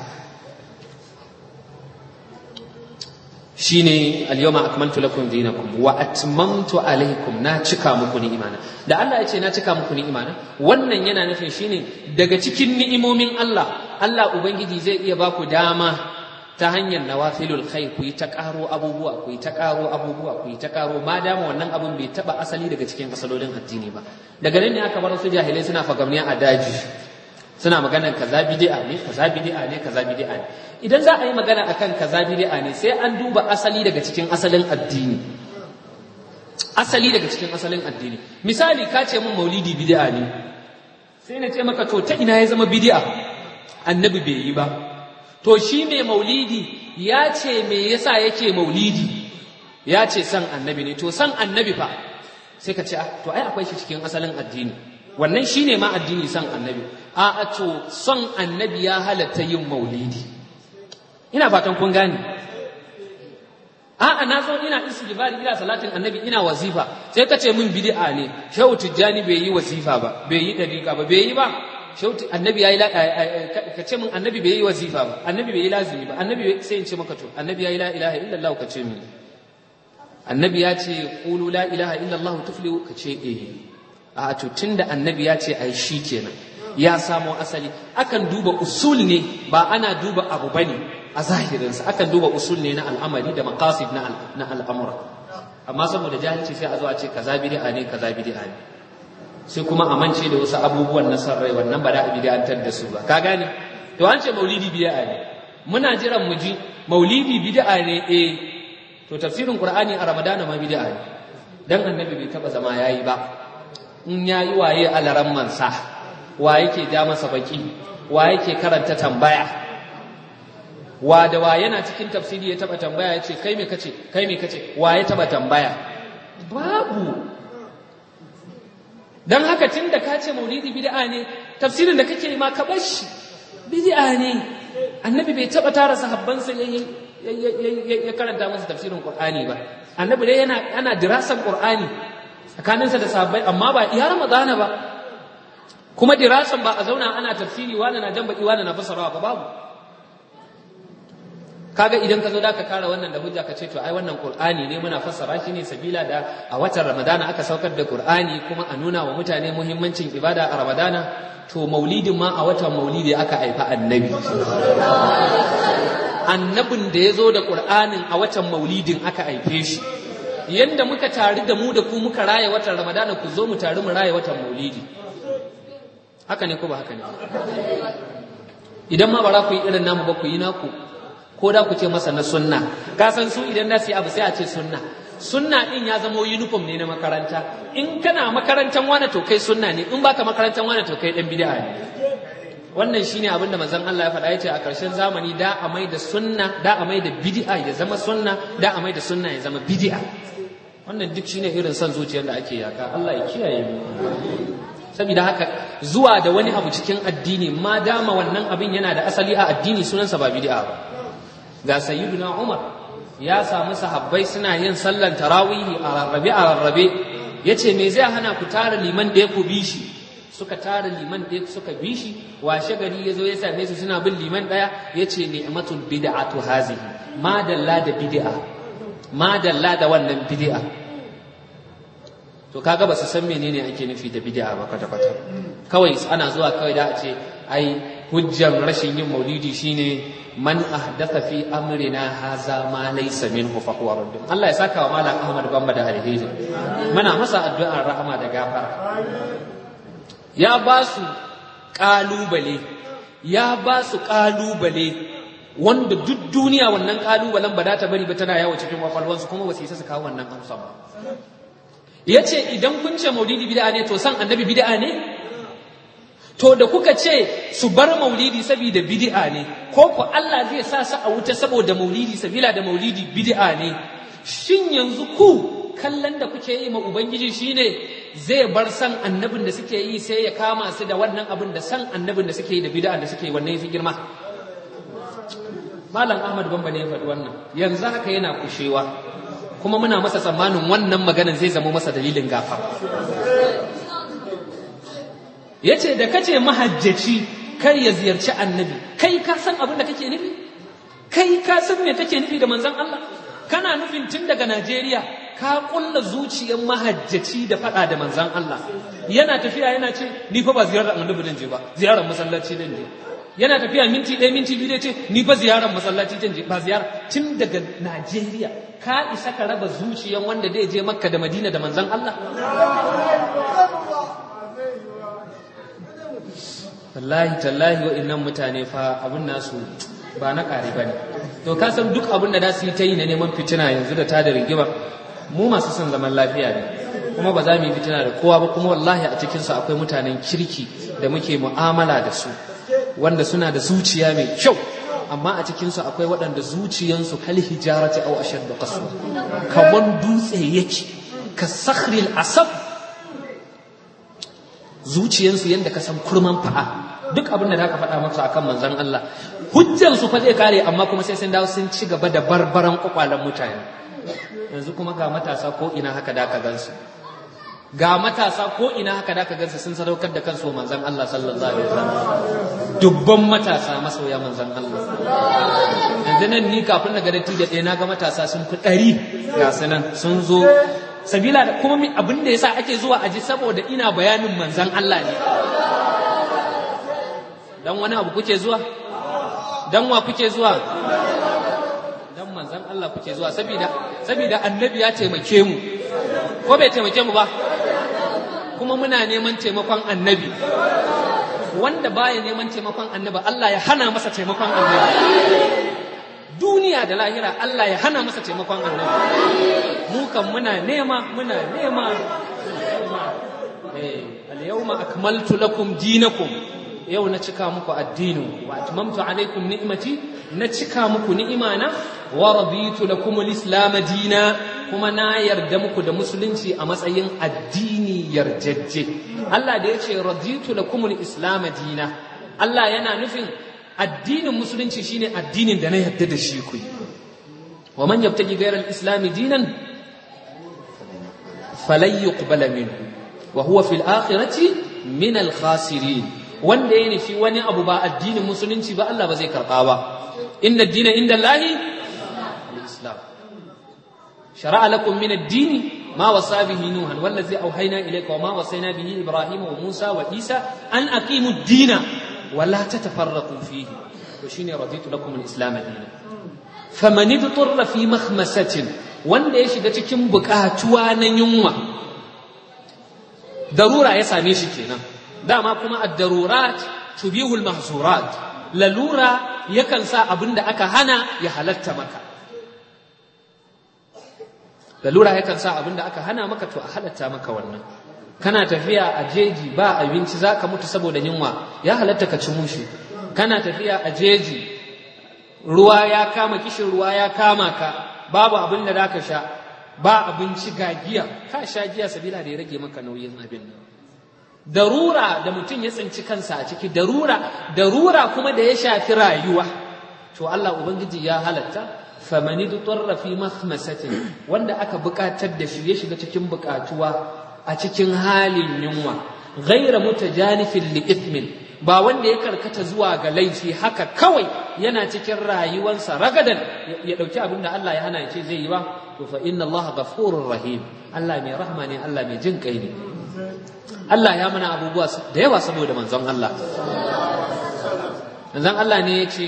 shine al-yawma akmaltu lakum dinakum wa atmamtu alaykum na cika muku ni'imana da Allah ya ce na cika muku ni'imana wannan yana nufin shine daga cikin ni'imomin Allah Allah ubangiji zai iya baku dama ta hanyar nawafilul khair ku yi ta karo abubuwa ku yi ta karo abubuwa ku yi ta karo ma dama wannan abun bai taba asali daga cikin asalolin addini ba daga nan ne aka bar su jahilai suna fagamniya a daji suna maganar kaza bid'a ne kaza bid'a ne kaza bid'a ne idan za a yi magana akan kaza bid'a ne sai an duba asali daga cikin asalin addini asali daga cikin asalin addini misali ka ce mun maulidi bid'a ne sai na ce maka to ta ina ya zama bid'a annabi bai yi ba to shi mai maulidi ya ce me yasa yake maulidi ya ce san annabi ne to san annabi fa sai ka ce to ai akwai shi cikin asalin addini wannan shine ma addini san annabi a a to son annabi ya halatta yin maulidi ina fatan kun gane a'a na zo ina istighfari ina salatin annabi ina wazifa sai ka ce min bid'a ne shehu tijjani bai yi wazifa ba bai yi dariqa ba bai yi ba shehu annabi yayi ka ce min annabi bai yi wazifa ba annabi bai yi lazimi ba annabi sai in ce maka to annabi yayi la ilaha illallah ka ce min annabi ya ce qulu la ilaha illallah tuflihu ka ce eh a to tunda annabi ya ce ai shi kenan ya samo asali akan duba usul ne ba ana duba abu bane a zahirinsa akan duba usul ne na al'amari da maqasid na na al'amura amma saboda jahilci sai a zo a ce kaza bid'a ne kaza bid'a ne sai kuma a mance da wasu abubuwan na san rai wannan ba da a bid'antar da su ba ka gane to an ce maulidi bid'a ne muna jiran mu ji maulidi bid'a ne eh to tafsirin qur'ani a ramadana ma bid'a ne dan annabi bai taba zama yayi ba in yayi waye alaran mansa wa yake ja masa baki wa yake karanta tambaya wa da wa yana cikin tafsiri ya taba tambaya ya ce kai me kace kai me kace wa ya taba tambaya babu dan haka tun da ka ce maulidi bid'a ne tafsirin da kake ma ka bar shi bid'a ne annabi bai taba tara sahabbansa ya karanta masa tafsirin qur'ani ba annabi dai yana ana dirasan qur'ani tsakaninsa da sahabbai amma ba iya ramadana ba kuma dirasan ba a zauna ana tafsiri wani na jan baki wani na fasarawa ba babu kaga idan ka zo da ka kara wannan da hujja ka ce to ai wannan qur'ani ne muna fassara shi ne sabila da a watan ramadana aka saukar da qur'ani kuma a nuna wa mutane muhimmancin ibada a ramadana to maulidin ma a watan maulidi aka haifa annabi annabin da ya zo da qur'anin a watan maulidin aka haife shi yanda muka tari da mu da ku muka raya watan ramadana ku zo mu tari mu raya watan maulidi haka ne ko ba haka ne idan ma ba za ku yi irin namu ba ku yi naku ko da ku ce masa na sunna ka san su idan na su yi abu sai a ce sunna sunna din ya zama uniform ne na makaranta in kana makarantar wani to kai sunna ne in baka makarantar wani to kai dan bid'a ne wannan shine abin da manzon Allah ya faɗa yace a ƙarshen zamani da a mai da sunna da a mai da bid'a ya zama sunna da a mai da sunna ya zama bid'a wannan duk shine irin son zuciyar da ake yaka Allah ya kiyaye mu saboda haka zuwa da wani abu cikin addini ma dama wannan abin yana da asali a addini sunansa ba bid'a ba ga sayyiduna Umar ya samu sahabbai suna yin sallan tarawihi a rarrabe a rarrabe yace me zai hana ku tara liman da ya ku bi shi suka tara liman ɗaya suka bi shi washe gari ya zo ya same su suna bin liman ɗaya ya ce ni'matul bid'atu hazihi ma dalla da bid'a ma dalla da wannan bid'a to kaga ba su san menene ake nufi da bid'a ba kwata kwata kawai ana zuwa kawai da a ce ai hujjan rashin yin maulidi shine man ahdatha fi amrina haza ma laysa minhu fa huwa radd Allah ya saka wa malam Ahmad Bamba da alheri muna masa addu'ar rahama da gafara ya ba su ƙalubale ya ba su ƙalubale wanda duk duniya wannan ƙalubalen ba ta bari ba tana yawo cikin kwakwalwansu kuma ba su isa su kawo wannan amsa ba ya ce idan kun ce maulidi bid'a ne to san annabi bid'a ne to da kuka ce su bar maulidi saboda bid'a ne ko ku Allah zai sa su a wuta saboda maulidi sabila da maulidi bid'a ne shin yanzu ku kallon da kuke yi ma ubangiji shine zai bar san annabin da suke yi sai ya kama su da wannan abin da san annabin da suke yi da bid'a da suke yi wannan yafi girma malam ahmad bamba ne ya faɗi wannan yanzu haka yana kushewa kuma muna masa tsammanin wannan maganan zai zama masa dalilin gafa yace da kace mahajjaci kar ya ziyarci annabi kai ka san abin da kake nufi kai ka san me kake nufi da manzon Allah kana nufin tun daga Najeriya ka kulla zuciyar mahajjaci da faɗa da manzan Allah yana tafiya yana ce ni fa ba ziyarar annabi dan je ba ziyarar masallaci dan je yana tafiya minti ɗaya minti biyu dai ce ni fa ziyarar masallaci dan je ba ziyara tun daga Najeriya ka isa ka raba zuciyar wanda zai je Makka da Madina da manzan Allah wallahi tallahi wa'annan mutane fa abin nasu ba na ƙari ba ne to ka san duk abin da za su yi ta yi na neman fitina yanzu da ta da rigima mu masu son zaman lafiya ne kuma ba za mu yi fitina da kowa ba kuma wallahi a cikinsu akwai mutanen kirki da muke mu'amala da su wanda suna da zuciya mai kyau amma a cikinsu akwai waɗanda zuciyansu kal hijarati aw ashaddu qaswa kaman dutse yake ka sakhril asab zuciyansu yanda ka san kurman fa'a duk abin da za ka faɗa masa akan manzon Allah hujjansu fa zai kare amma kuma sai sun dawo sun ci gaba da barbaran kwakwalen mutane yanzu kuma ga matasa ko ina haka da ka gansu ga matasa ko ina haka da ka gansu sun sadaukar da kansu manzon Allah sallallahu alaihi wasallam dubban matasa masoya manzon Allah yanzu nan ni kafin na ga datti da ɗaya na ga matasa sun fi ɗari ga su nan sun zo sabila da kuma abin da yasa ake zuwa aji saboda ina bayanin manzon Allah ne dan wani abu kuke zuwa dan wa kuke zuwa dan manzon Allah kuke zuwa saboda saboda annabi ya taimake mu ko bai taimake mu ba kuma muna neman taimakon annabi wanda baya neman taimakon annabi Allah ya hana masa taimakon annabi duniya da lahira Allah ya hana masa taimakon annabi mu kan muna nema muna nema eh al-yawma akmaltu lakum dinakum yau na cika muku addinin wa atmamtu alaikum ni'mati na cika muku ni'imana wa raditu lakum al-islam dina kuma na yarda muku da musulunci a matsayin addini yarjejje Allah da yace raditu lakum al-islam dina Allah yana nufin addinin musulunci shine addinin da na yarda da shi ku wa man yabtaji ghayra al-islam dinan falan yuqbala minhu wa huwa fil akhirati min al-khasirin wanda ya nufi wani abu ba addinin musulunci ba Allah ba zai karɓa ba inna dina inda Allahi al-islam shara'a lakum min ad-dini ma wasa bihi nuhan wallazi auhayna ilayka wa ma wasayna bihi ibrahima wa musa wa isa an aqimu ad-dina wa la tatafarraqu fihi to shine raditu lakum al-islam dinan faman idtarra fi makhmasatin wanda ya shiga cikin bukatuwa na yunwa darura ya same shi kenan dama kuma ad-darurat tubihul mahzurat lalura yakan sa abin da aka hana ya halatta maka lalura yakan sa abin da aka hana maka to a halatta maka wannan kana tafiya a jeji ba abinci za ka mutu saboda yunwa ya halatta ka ci mushi kana tafiya a jeji ruwa ya kama kishin ruwa ya kama ka babu abin da za ka sha ba abinci ga giya ka sha giya sabila da ya rage maka nauyin abin nan darura da mutum ya tsinci kansa a ciki darura darura kuma da ya shafi rayuwa to Allah ubangiji ya halatta famani tutarra fi mahmasatin wanda aka buƙatar da shi ya shiga cikin buƙatuwa a cikin halin yunwa ghaira mutajanifin li ithmin ba wanda ya karkata zuwa ga laifi haka kawai yana cikin rayuwarsa ragadan ya dauki abin da Allah ya hana ya ce zai yi ba to fa inna Allah ghafurur rahim Allah mai rahma ne Allah mai jin kai ne Allah ya mana abubuwa da yawa saboda manzon Allah manzon Allah ne ya ce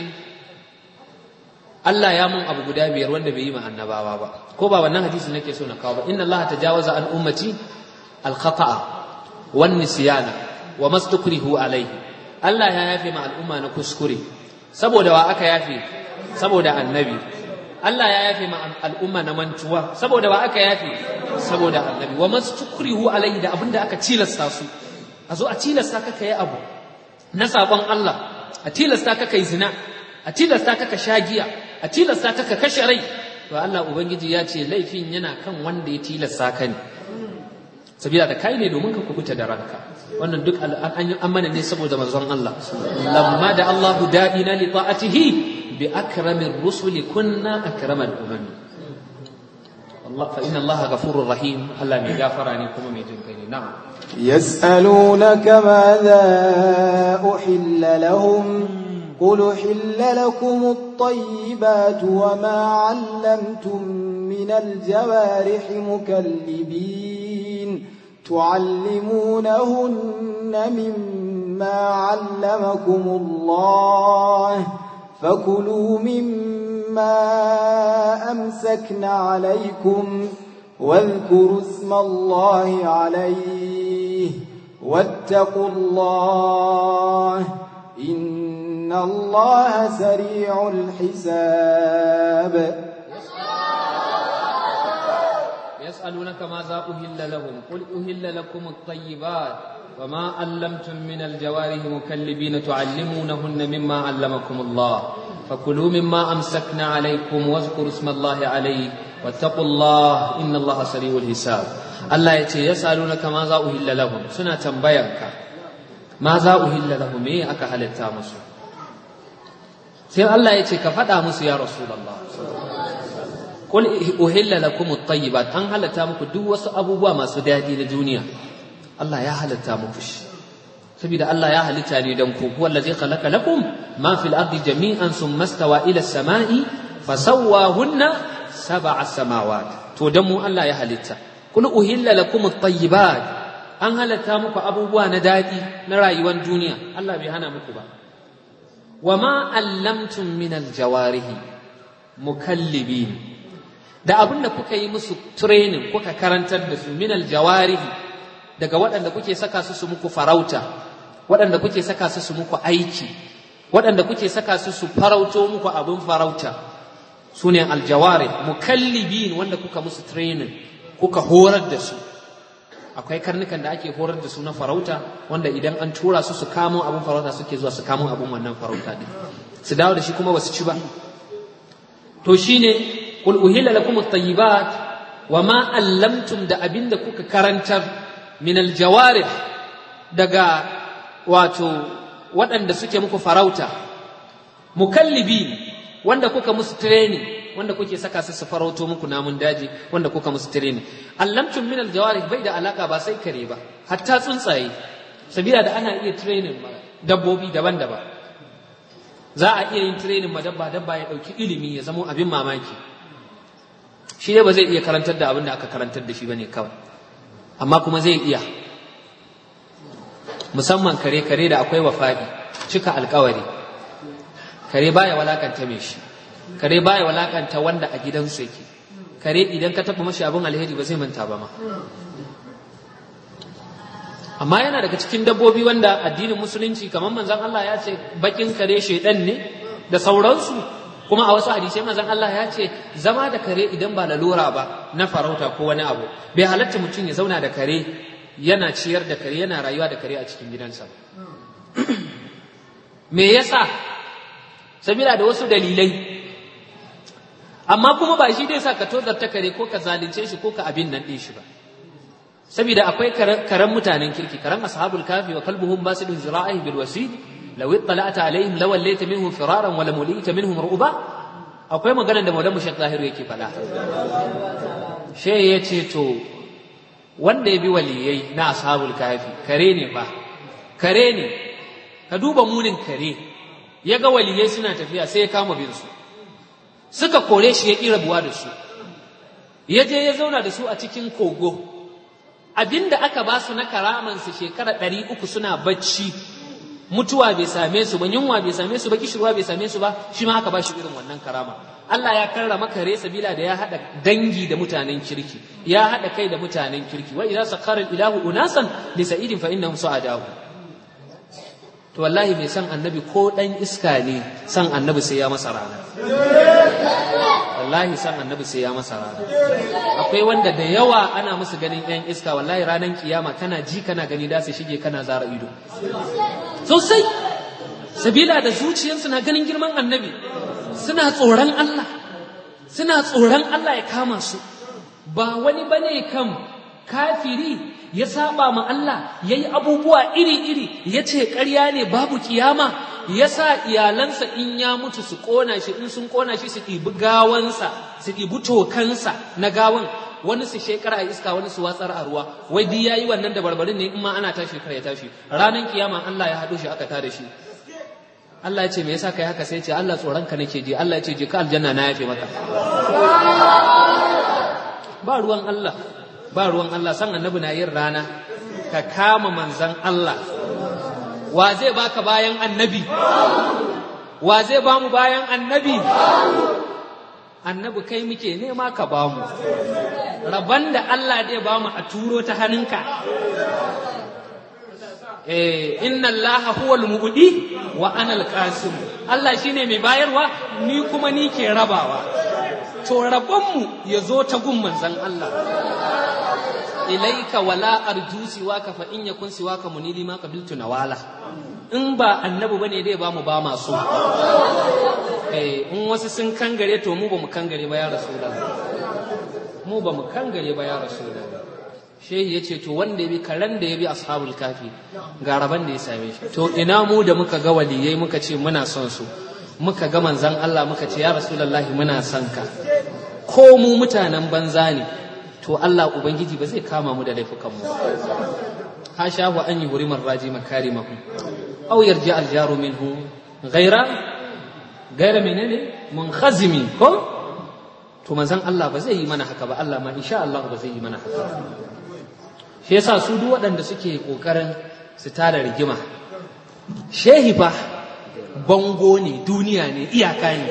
Allah ya mun abu guda biyar wanda bai yi ma annabawa ba ko ba wannan hadisi nake so na kawo ba inna Allah tajawaza an ummati al khata'a wan nisyana wa mastukrihu alayhi Allah ya yafe ma al'umma na kuskure saboda wa aka yafe saboda annabi Allah ya yafe ma al'umma na mantuwa saboda wa aka yafe saboda annabi wa mastukrihu alayhi da abinda aka tilasta su a zo a tilasta ka kai abu na sabon Allah a tilasta ka kai zina a tilasta ka ka sha giya a tilasta ka ka kashe rai to Allah ubangiji ya ce laifin yana kan wanda ya tilasta ka ne sabila da kai ne domin ka kubuta da ranka wannan duk an mana ne saboda manzon Allah lamma da Allahu da'ina li ta'atihi bi akramir rusuli kunna akramal umam Allah fa inna Allah ghafurur rahim Allah mai gafara ne kuma mai jin kai ne na'am يسألونك ماذا أحل لهم قل أحل لكم الطيبات وما علمتم من الجوارح مكلبين تعلمونهن مما علمكم الله فكلوا مما أمسكن عليكم واذكروا اسم الله عليه واتقوا الله إن الله سريع الحساب يسألونك ماذا أهل لهم قل أهل لكم الطيبات وما علمتم من الجوارح مكلبين تعلمونهن مما علمكم الله فكلوا مما أمسكنا عليكم واذكروا اسم الله عليه واتقوا الله إن الله سريع الحساب الله يتي يسألونك ماذا أهل لهم سنة تنبيك ماذا أهل لهم إيه أكا هل التامس سير الله يتي كفتا مس يا رسول الله قل أهل لكم الطيبات أن هل تامك دو أبوبوا ما سدادي لدنيا الله يا هل تامكش saboda Allah ya halitta ne dan ku huwa allazi khalaqa lakum ma fil ardi jami'an thumma stawa ila samai fasawwahunna sab'a samawat to dan mu Allah ya halitta kul uhilla lakum at-tayyibat an halatta muku abubuwa na dadi na rayuwar duniya Allah bai hana muku ba wama allamtum min al-jawarihi mukallibin da abin da kuka yi musu training kuka karantar da su min al-jawarihi daga waɗanda kuke saka su su muku farauta waɗanda kuke saka su su muku aiki waɗanda kuke saka su su farauto muku abin farauta su ne aljawari mukallibin wanda kuka musu training kuka horar da su akwai karnukan da ake horar da su na farauta wanda idan an tura su su kamo abin farauta suke zuwa su kamo abin wannan farauta din su dawo da shi kuma ba su ci ba to shine qul uhilla lakum at-tayyibat wa ma allamtum da abinda kuka karantar min aljawarih daga wato waɗanda suke muku farauta mukallibi wanda kuka musu training wanda kuke saka su su farauto muku namun daji wanda kuka musu training allamtum min aljawarih bai da alaka ba sai kare ba hatta tsuntsaye sabila da ana iya training dabbobi daban-daban za a iya yin training ma dabba dabba ya ɗauki ilimi ya zamo abin mamaki shi ne ba zai iya karantar da abin da aka karantar da shi bane kawai amma kuma zai iya musamman kare kare da akwai wafaɗi cika alkawari kare baya walakanta mai shi kare baya walakanta wanda a gidansu yake kare idan ka taɓa mashi abin alheri ba zai manta ba ma amma yana daga cikin dabbobi wanda addinin musulunci kamar manzon Allah ya ce bakin kare shaidan ne da sauransu kuma a wasu hadisai manzon Allah ya ce zama da kare idan ba lalura ba na farauta ko wani abu bai halatta mutum ya zauna da kare yana ciyar da kare yana rayuwa da kare a cikin gidansa me yasa sabila da wasu dalilai amma kuma ba shi dai sa ka tozarta kare ko ka zalunce shi ko ka abin nan ɗin shi ba saboda akwai karen mutanen kirki karen ashabul kafi wa kalbuhum basidun zira'ihi bil wasid law ittala'ta alaihim law wallaita minhum firaran wa lamulita minhum ru'ba akwai maganar da Maulana Sheikh Zahiru yake faɗa she yace to wanda ya bi waliyai na ashabul kafi kare ne fa kare ne ka duba munin kare ya ga waliyai suna tafiya sai ya kama bin su suka kore shi ya ƙi rabuwa da su ya je ya zauna da su a cikin kogo abinda aka ba su na karamansu shekara ɗari uku suna bacci mutuwa bai same su ba yunwa bai same su ba kishirwa bai same su ba shi ma aka ba shi irin wannan karama Allah ya karrama kare sabila da ya haɗa dangi da mutanen kirki ya haɗa kai da mutanen kirki wa idza sakhara ilahu unasan li sa'idin fa innahum su'adahu to wallahi mai san annabi ko dan iska ne san annabi sai ya masa rana wallahi san annabi sai ya masa rana akwai wanda da yawa ana musu ganin yan iska wallahi ranar kiyama kana ji kana gani da su shige kana zara ido sosai sabila da zuciyarsu na ganin girman annabi suna tsoron Allah suna tsoron Allah ya kama su ba wani bane kam kafiri ya saba ma Allah ya yi abubuwa iri-iri ya ce ƙarya ne babu kiyama ya sa iyalansa in ya mutu su ƙona shi in sun ƙona shi su ɗibi gawansa su ɗibi tokansa na gawan wani su shekara a iska wani su watsar a ruwa wai duk yayi wannan da barbarin ne in ma ana tashi kar ya tashi ranar kiyama Allah ya haɗo shi aka tada shi Allah ya ce me yasa kai haka sai ya ce Allah tsoron ka nake ji Allah ya ce je ka aljanna na yafe maka ba ruwan Allah ba ruwan Allah san annabi na yin rana ka kama manzan Allah wa zai baka bayan annabi wa zai bamu bayan annabi annabi kai muke nema ka bamu rabban da Allah zai bamu a turo ta hannunka eh inna Allah huwal mu'di wa ana al-qasim Allah shine mai bayarwa ni kuma ni ke rabawa to rabonmu ya zo ta gun manzan Allah ilaika wala arju siwaka fa in yakun siwaka munili ma qabiltu nawala in ba annabi bane dai ba mu ba masu eh in wasu sun kangare to mu ba mu kangare ba ya rasulullah mu ba mu kangare ba ya rasulullah shehi yace to wanda ya bi karan da ya bi ashabul kafi ga raban da ya same shi to ina mu da muka ga waliyai muka ce muna son su muka ga manzan Allah muka ce ya rasulullahi muna son ka ko mu mutanen banza ne to Allah ubangiji ba zai kama mu da laifukan mu ha shahu an yi hurimar raji makarimahu aw yarji aljaru minhu ghaira ghaira menene munkhazimi ko to manzan Allah ba zai yi mana haka ba Allah ma insha Allah ba zai yi mana haka shi yasa su duk waɗanda suke kokarin su tada rigima shehi fa bango ne duniya ne iyaka ne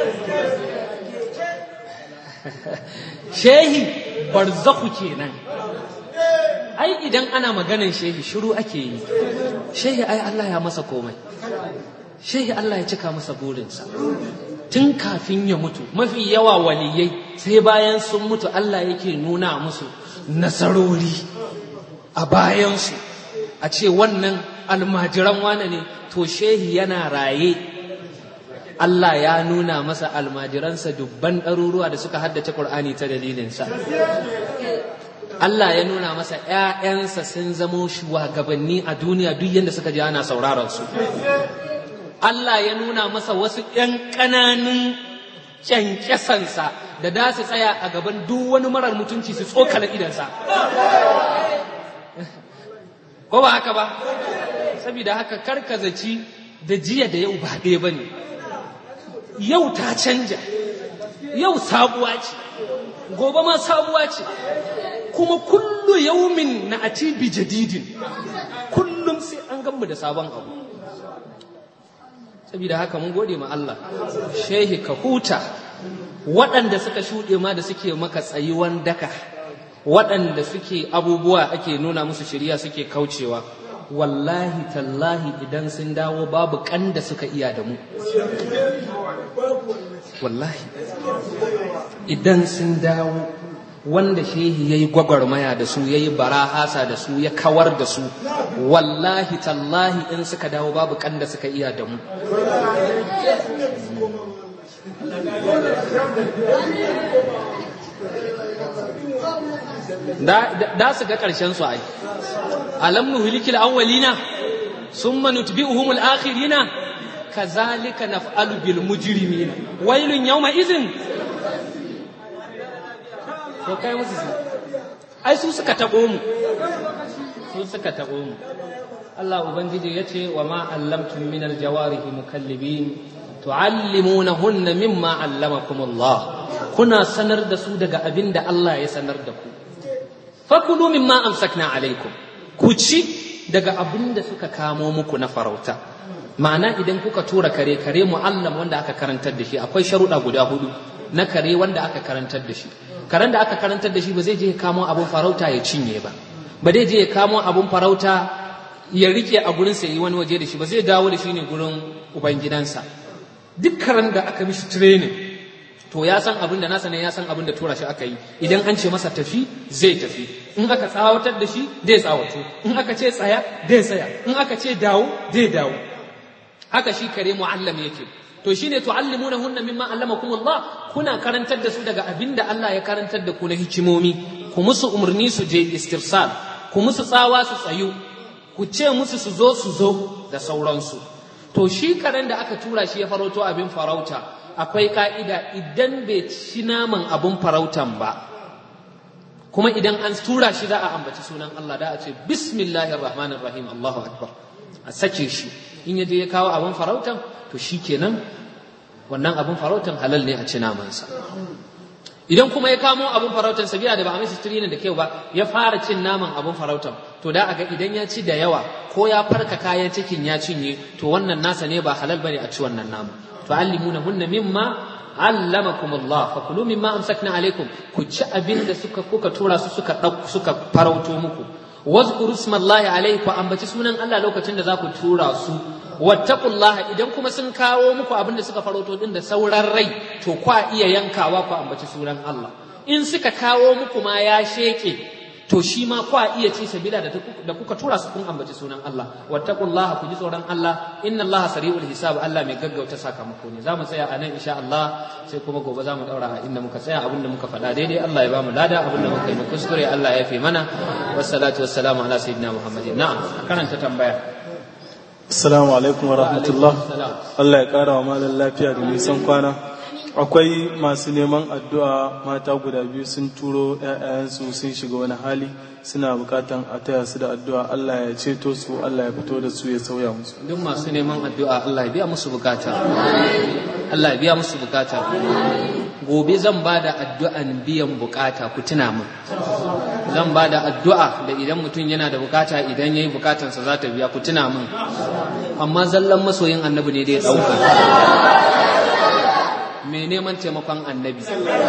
shehi barzaku kenan ai idan ana maganan shehi shiru ake yi shehi ai Allah ya masa komai shehi Allah ya cika masa burinsa tun kafin ya mutu mafi yawa waliyai sai bayan sun mutu Allah yake nuna musu nasarori a bayansu a ce wannan almajiran wane ne to shehi yana raye Allah ya nuna masa almajiransa dubban ɗaruruwa da suka haddace Kur'ani ta dalilinsa. Allah ya nuna masa ‘ya'yansa sun zamo shugabanni a duniya duk yadda suka ji ana sauraron su. Allah ya nuna masa wasu ‘yan ƙananun kyankyasansa da da su tsaya a gaban duk wani marar mutunci su tsokala idansa. Ko ba haka ba? Saboda haka karkazaci da jiya da yau ba ɗaya ba ne. yau ta canja yau sabuwa ce gobe ma sabuwa ce kuma kullu yaumin na ati bi jadidin kullum sai an gamu da sabon abu saboda haka mun gode ma Allah shehi ka huta waɗanda suka shuɗe ma da suke maka tsayuwan daka waɗanda suke abubuwa ake nuna musu shirya suke kaucewa wallahi tallahi idan sun dawo babu kan da suka iya da mu wallahi idan sun dawo wanda shehi ya yi gwagwarmaya da su ya yi barahasa da su ya kawar da su wallahi tallahi in suka dawo babu kan da suka iya da mu da su ga ƙarshen su ai alam nuhlikil awwalina summa nutbi'uhum al-akhirina kazalika naf'alu bil mujrimina wailun yawma idhin to kai musu su ai su suka tabo mu su suka tabo mu Allah ubangiji yace wa ma allamtum min al-jawarihi mukallibin tu'allimunahunna mimma allamakum Allah kuna sanar da su daga abin da Allah ya sanar da ku fakulu mimma amsakna alaikum ku ci daga abin da suka kamo muku na farauta ma'ana idan kuka tura kare kare mu'allam wanda aka karantar da shi akwai sharuɗa guda hudu na kare wanda aka karantar da shi karen da aka karantar da shi ba zai je ya kamo abin farauta ya cinye ba ba zai je ya kamo abin farauta ya rike a gurin sa yi wani waje da shi ba zai dawo da shi ne gurin ubangidansa duk karen da aka mishi training to ya san abin da nasa ne ya san abin da tura shi aka yi idan an ce masa tafi zai tafi in aka tsawatar da shi zai tsawato in aka ce tsaya zai tsaya in aka ce dawo zai dawo haka shi kare mu'allam yake to shine tu'allimuna hunna mimma allamakum Allah kuna karantar da su daga abin da Allah ya karantar da ku na hikimomi ku musu umarni su je istirsal ku musu tsawa su tsayu ku ce musu su zo su zo da sauransu to shi karen da aka tura shi ya farauto abin farauta akwai ka'ida idan bai ci naman abun farautan ba kuma idan an tura shi za a ambaci sunan Allah da a ce bismillahir rahmanir rahim Allahu akbar a sake shi in ya je ya kawo abun farautan to shi kenan wannan abun farautan halal ne a ci namansa idan kuma ya kamo abun farautan sabiya da ba a masa tirinin da kyau ba ya fara cin naman abun farautan to da aga idan ya ci da yawa ko ya farka kayan cikin ya cinye to wannan nasa ne ba halal bane a ci wannan naman tu'allimunahunna mimma allamakum Allah fakulu mimma amsakna alaikum ku ci abin da suka kuka tura su suka suka farauto muku wazkuru smallahi alaihi ku ambaci sunan Allah lokacin da za ku tura su wattaqullaha idan kuma sun kawo muku abin da suka farauto din da sauran rai to kwa iya yankawa ku ambaci sunan Allah in suka kawo muku ma ya sheke to shi ma kwa iya ci sabila da da kuka tura su kun ambaci sunan Allah wattaqullaha ku ji tsoron Allah inna Allah sari'ul hisab Allah mai gaggauta sakamako ne zamu tsaya a nan insha Allah sai kuma gobe zamu daura a inda muka tsaya abinda muka faɗa daidai Allah ya bamu lada abinda muka yi mu kuskure Allah ya fi mana wassalatu wassalamu ala sayyidina Muhammadin na'am karanta tambaya Assalamu alaikum wa rahmatullah Allah ya kara wa malam lafiya da nisan kwana akwai masu neman addu'a mata guda biyu sun turo ‘ya'yansu sun shiga wani hali suna bukatan a taya su da addu'a Allah ya ceto su Allah ya fito da su ya sauya musu duk masu neman addu'a Allah ya biya musu bukata Allah ya biya musu bukata gobe zan ba da addu'an biyan bukata ku tuna min zan ba da addu'a da idan mutum yana da bukata idan ya yi bukatansa za ta biya ku tuna min amma zallan masoyin annabi ne da ya ɗauka mai neman taimakon annabi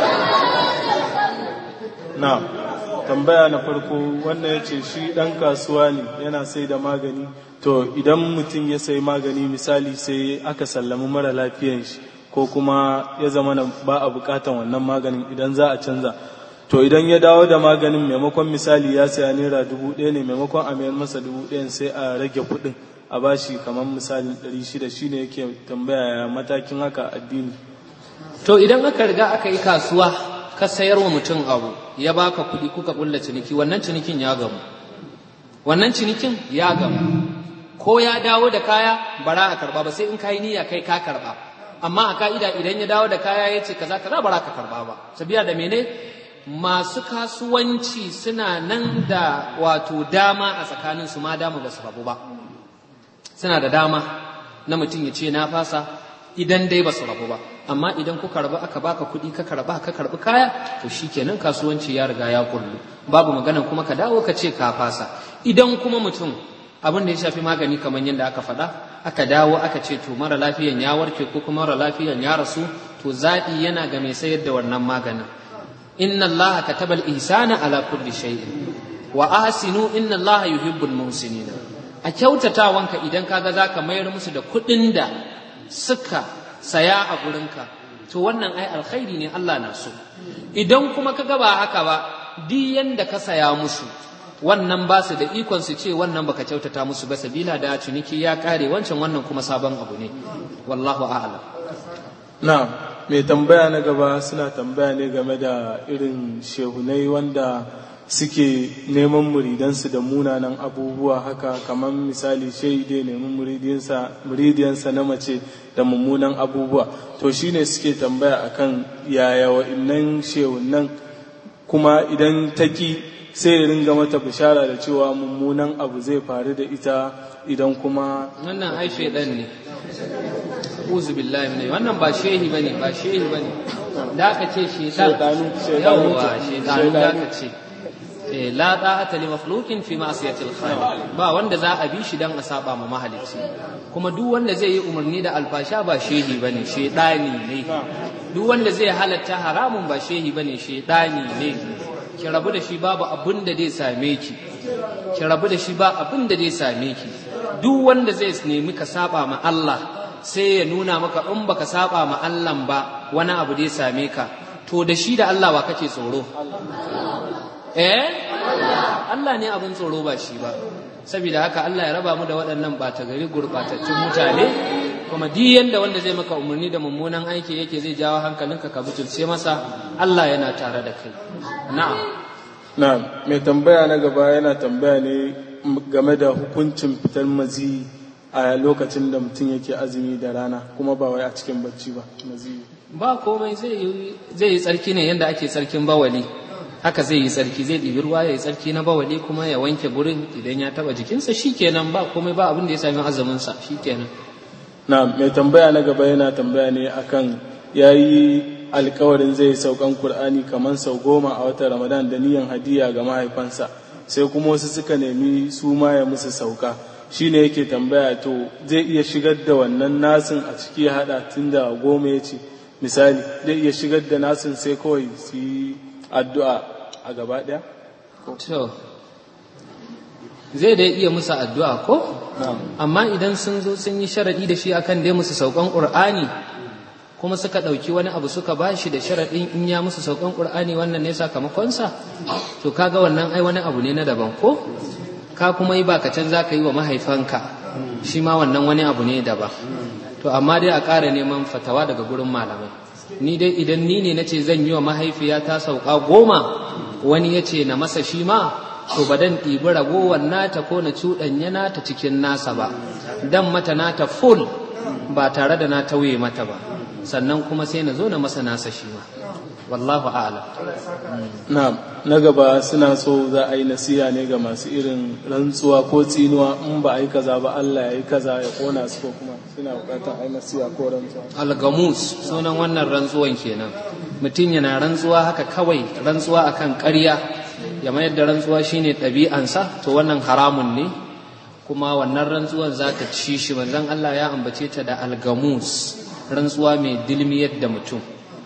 na tambaya na farko wannan ya ce shi ɗan kasuwa ne yana sai da magani to idan mutum ya sai magani misali sai aka sallami mara lafiyan shi ko kuma ya zama ba a bukatan wannan maganin idan za a canza to idan ya dawo da maganin maimakon misali ya saya naira dubu ɗaya ne maimakon a mayar masa dubu ɗayan sai a rage kuɗin a bashi kamar misali ɗari shida shine yake tambaya matakin haka addini to idan aka riga aka yi kasuwa ka sayar wa mutum abu ya baka kuɗi kuka ƙulla ciniki wannan cinikin ya gamu wannan cinikin ya gamu ko ya dawo da kaya bara a karba ba sai in kayi niyya kai ka karba amma a ka'ida idan ya dawo da kaya ya ce kaza kaza bara ka karba ba sabiya da mene masu kasuwanci suna nan da wato dama a tsakanin su ma dama ba su rabu ba suna da dama na mutum ya ce na fasa idan dai ba su rabu ba amma idan kuka rabu aka baka kuɗi ka karba ka karbi kaya to shikenan kasuwanci ya riga ya kullu babu maganan kuma ka dawo ka ce ka fasa idan kuma mutum abin da ya shafi magani kamar yadda aka faɗa aka dawo aka ce to mara lafiyan ya warke ko kuma mara lafiyan ya rasu to zaɓi yana ga mai sayar da wannan maganin inna Allah kataba al-ihsana ala kulli shay'in wa ahsinu inna Allah yuhibbul muhsinin a kyautatawanka idan kaga za ka mayar musu da kuɗin da suka saya a gurinka to wannan ai alkhairi ne Allah na so idan kuma kaga ba haka ba duk yanda ka saya musu wannan ba su da ikon su ce wannan baka kyautata musu ba sabila da ciniki ya kare wancan wannan kuma sabon abu ne wallahu a'lam na mai tambaya na gaba suna tambaya ne game da irin shehunai wanda suke neman muridansu da munanan abubuwa haka kamar misali shehi dai neman muridiyansa na mace da mummunan abubuwa to shine suke tambaya akan yaya wa'innan shehunan kuma idan taki sai ya ringa mata bishara da cewa mummunan abu zai faru da ita idan kuma wannan ai shaidan ne uzu billahi min wannan ba shehi bane ba shehi bane da aka ce shaidan Shaidanu, shaidanu yawa ce. shaidanu da Shaidanu. aka ce Eh, la ta'ata li makhluqin fi ma'siyatil khaliq ba wanda za a bi shi dan a saba ma mahalicci kuma duk wanda zai yi umarni da alfasha ba shehi bane shedani ne duk wanda zai halatta haramun ba shehi bane shedani ne ki rabu da shi babu abin da zai same ki ki rabu da shi ba abin da zai same ki duk wanda zai nemi ka saba ma Allah sai ya nuna maka in baka saba ma Allah ba wani abu zai same ka to da shi da Allah wa kake tsoro eh Allah ne abin tsoro ba shi ba saboda haka Allah ya raba mu da waɗannan ɓata gari gurɓatattun mutane kuma duk yanda wanda zai maka umarni da mummunan aiki yake zai jawo hankalinka ka butulce masa Allah yana tare da kai na'am na mai tambaya na gaba yana tambaya ne game da hukuncin fitar mazi a lokacin da mutum yake azumi da rana kuma ba wai a cikin bacci ba mazi ba komai zai yi zai yi tsarki ne yanda ake tsarkin bawali haka zai yi tsarki zai ɗibi ruwa ya yi tsarki na bawali kuma ya wanke gurin idan ya taɓa jikinsa shikenan ba komai ba abin da ya sami azuminsa shikenan na mai tambaya na gaba yana tambaya ne akan ya yi alkawarin zai saukan Kur'ani kamar sau goma a watan Ramadan da niyan hadiya ga mahaifansa sai kuma wasu suka nemi su ma ya musu sauka shi ne yake tambaya to zai iya shigar da wannan nasin a ciki ya haɗa tun da goma ya ce misali zai iya shigar da nasin sai kawai su yi addu'a a gaba ɗaya? to zai dai iya musu addu'a ko amma idan sun zo sun yi sharaɗi da shi akan dai musu saukan ƙur'ani kuma suka ɗauki wani abu suka ba shi da sharaɗin in ya musu saukan ƙur'ani wannan ne sakamakonsa to kaga wannan ai wani abu ne na daban ko ka kuma yi bakacin za ka yi wa mahaifanka shi ma wannan wani abu ne daban to amma dai a ƙara neman fatawa daga gurin malamai ni dai idan ni ne na ce zan yi wa mahaifiyata sauka goma wani ya ce na masa shi ma to ba dan ɗibi ragowar nata ko na cuɗanya nata cikin nasa ba dan mata nata full ba tare da na tauye mata ba sannan kuma sai na zo na masa nasa shi ma wallahu a'lam na na gaba suna so za a yi nasiha ne ga masu irin rantsuwa ko tsinuwa in ba a yi kaza ba Allah ya yi kaza ya kona su ko kuma suna bukatar a yi nasiha ko rantsuwa algamus sunan wannan rantsuwan kenan mutum yana rantsuwa haka kawai rantsuwa akan ƙarya ya mayar da rantsuwa shine ɗabi'ansa to wannan haramun ne kuma wannan rantsuwan za ta ci shi manzon Allah ya ambace ta da algamus rantsuwa mai dilmiyar da mutum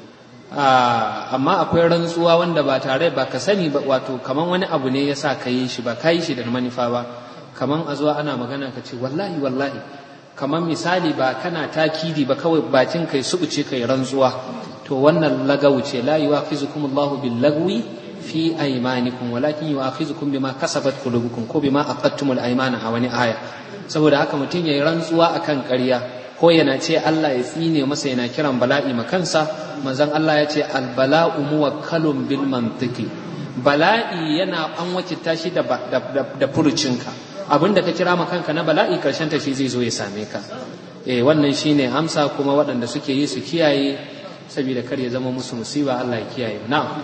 amma akwai rantsuwa wanda ba tare ba ka sani ba wato kaman wani abu ne ya sa ka yi shi ba ka yi shi da manufa ba kaman a zuwa ana magana ka ce wallahi wallahi kaman misali ba kana takidi ba kawai bakin kai subuce kai rantsuwa to wannan lagawu ce la yuwafizukum Allahu bil lagwi fi aymanikum walakin yuwafizukum bima kasabat qulubukum ko bima aqadtumul aymana a wani aya saboda haka mutum yayi rantsuwa akan ƙarya ko yana ce Allah ya tsine masa yana kiran bala'i ma kansa manzon Allah ya ce albala'u muwakkalun bil mantiki bala'i yana an wakilta shi da, da, da, furucinka abinda ka kira ma kanka na bala'i karshen ta shi zai zo ya same ka eh wannan shine amsa kuma waɗanda suke yi su kiyaye saboda kar ya zama musu musiba Allah ya kiyaye na'am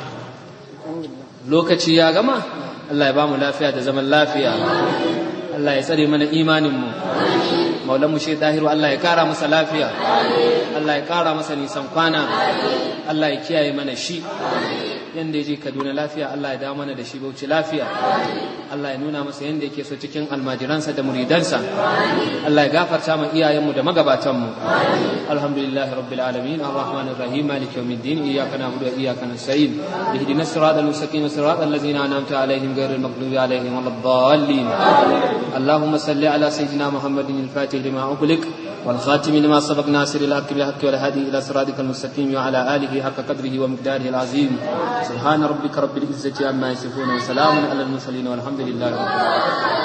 lokaci ya gama Allah ya ba mu lafiya da zaman lafiya Allah ya tsare mana imaninmu maulanmu shi dahiru Allah ya kara masa lafiya Allah ya kara masa nisan kwana Allah ya kiyaye mana shi yanda ya je Kaduna lafiya Allah ya dawo mana da shi Bauchi lafiya Allah ya nuna masa yanda yake so cikin almajiransa da muridansa Allah ya gafarta ma iyayenmu da magabatanmu alhamdulillahi rabbil alamin arrahmanir rahim maliki yawmiddin iyyaka na'budu wa iyyaka nasta'in ihdinas siratal mustaqim siratal ladzina an'amta alaihim ghairil maghdubi alaihim waladdallin اللهم صل على سيدنا محمد الفاتح لما أغلق والخاتم لما سبق ناصر الحق بالحق والهادي إلى صراطك المستقيم وعلى آله حق قدره ومقداره العظيم سبحان ربك رب العزة عما يصفون وسلام على المرسلين والحمد لله رب العالمين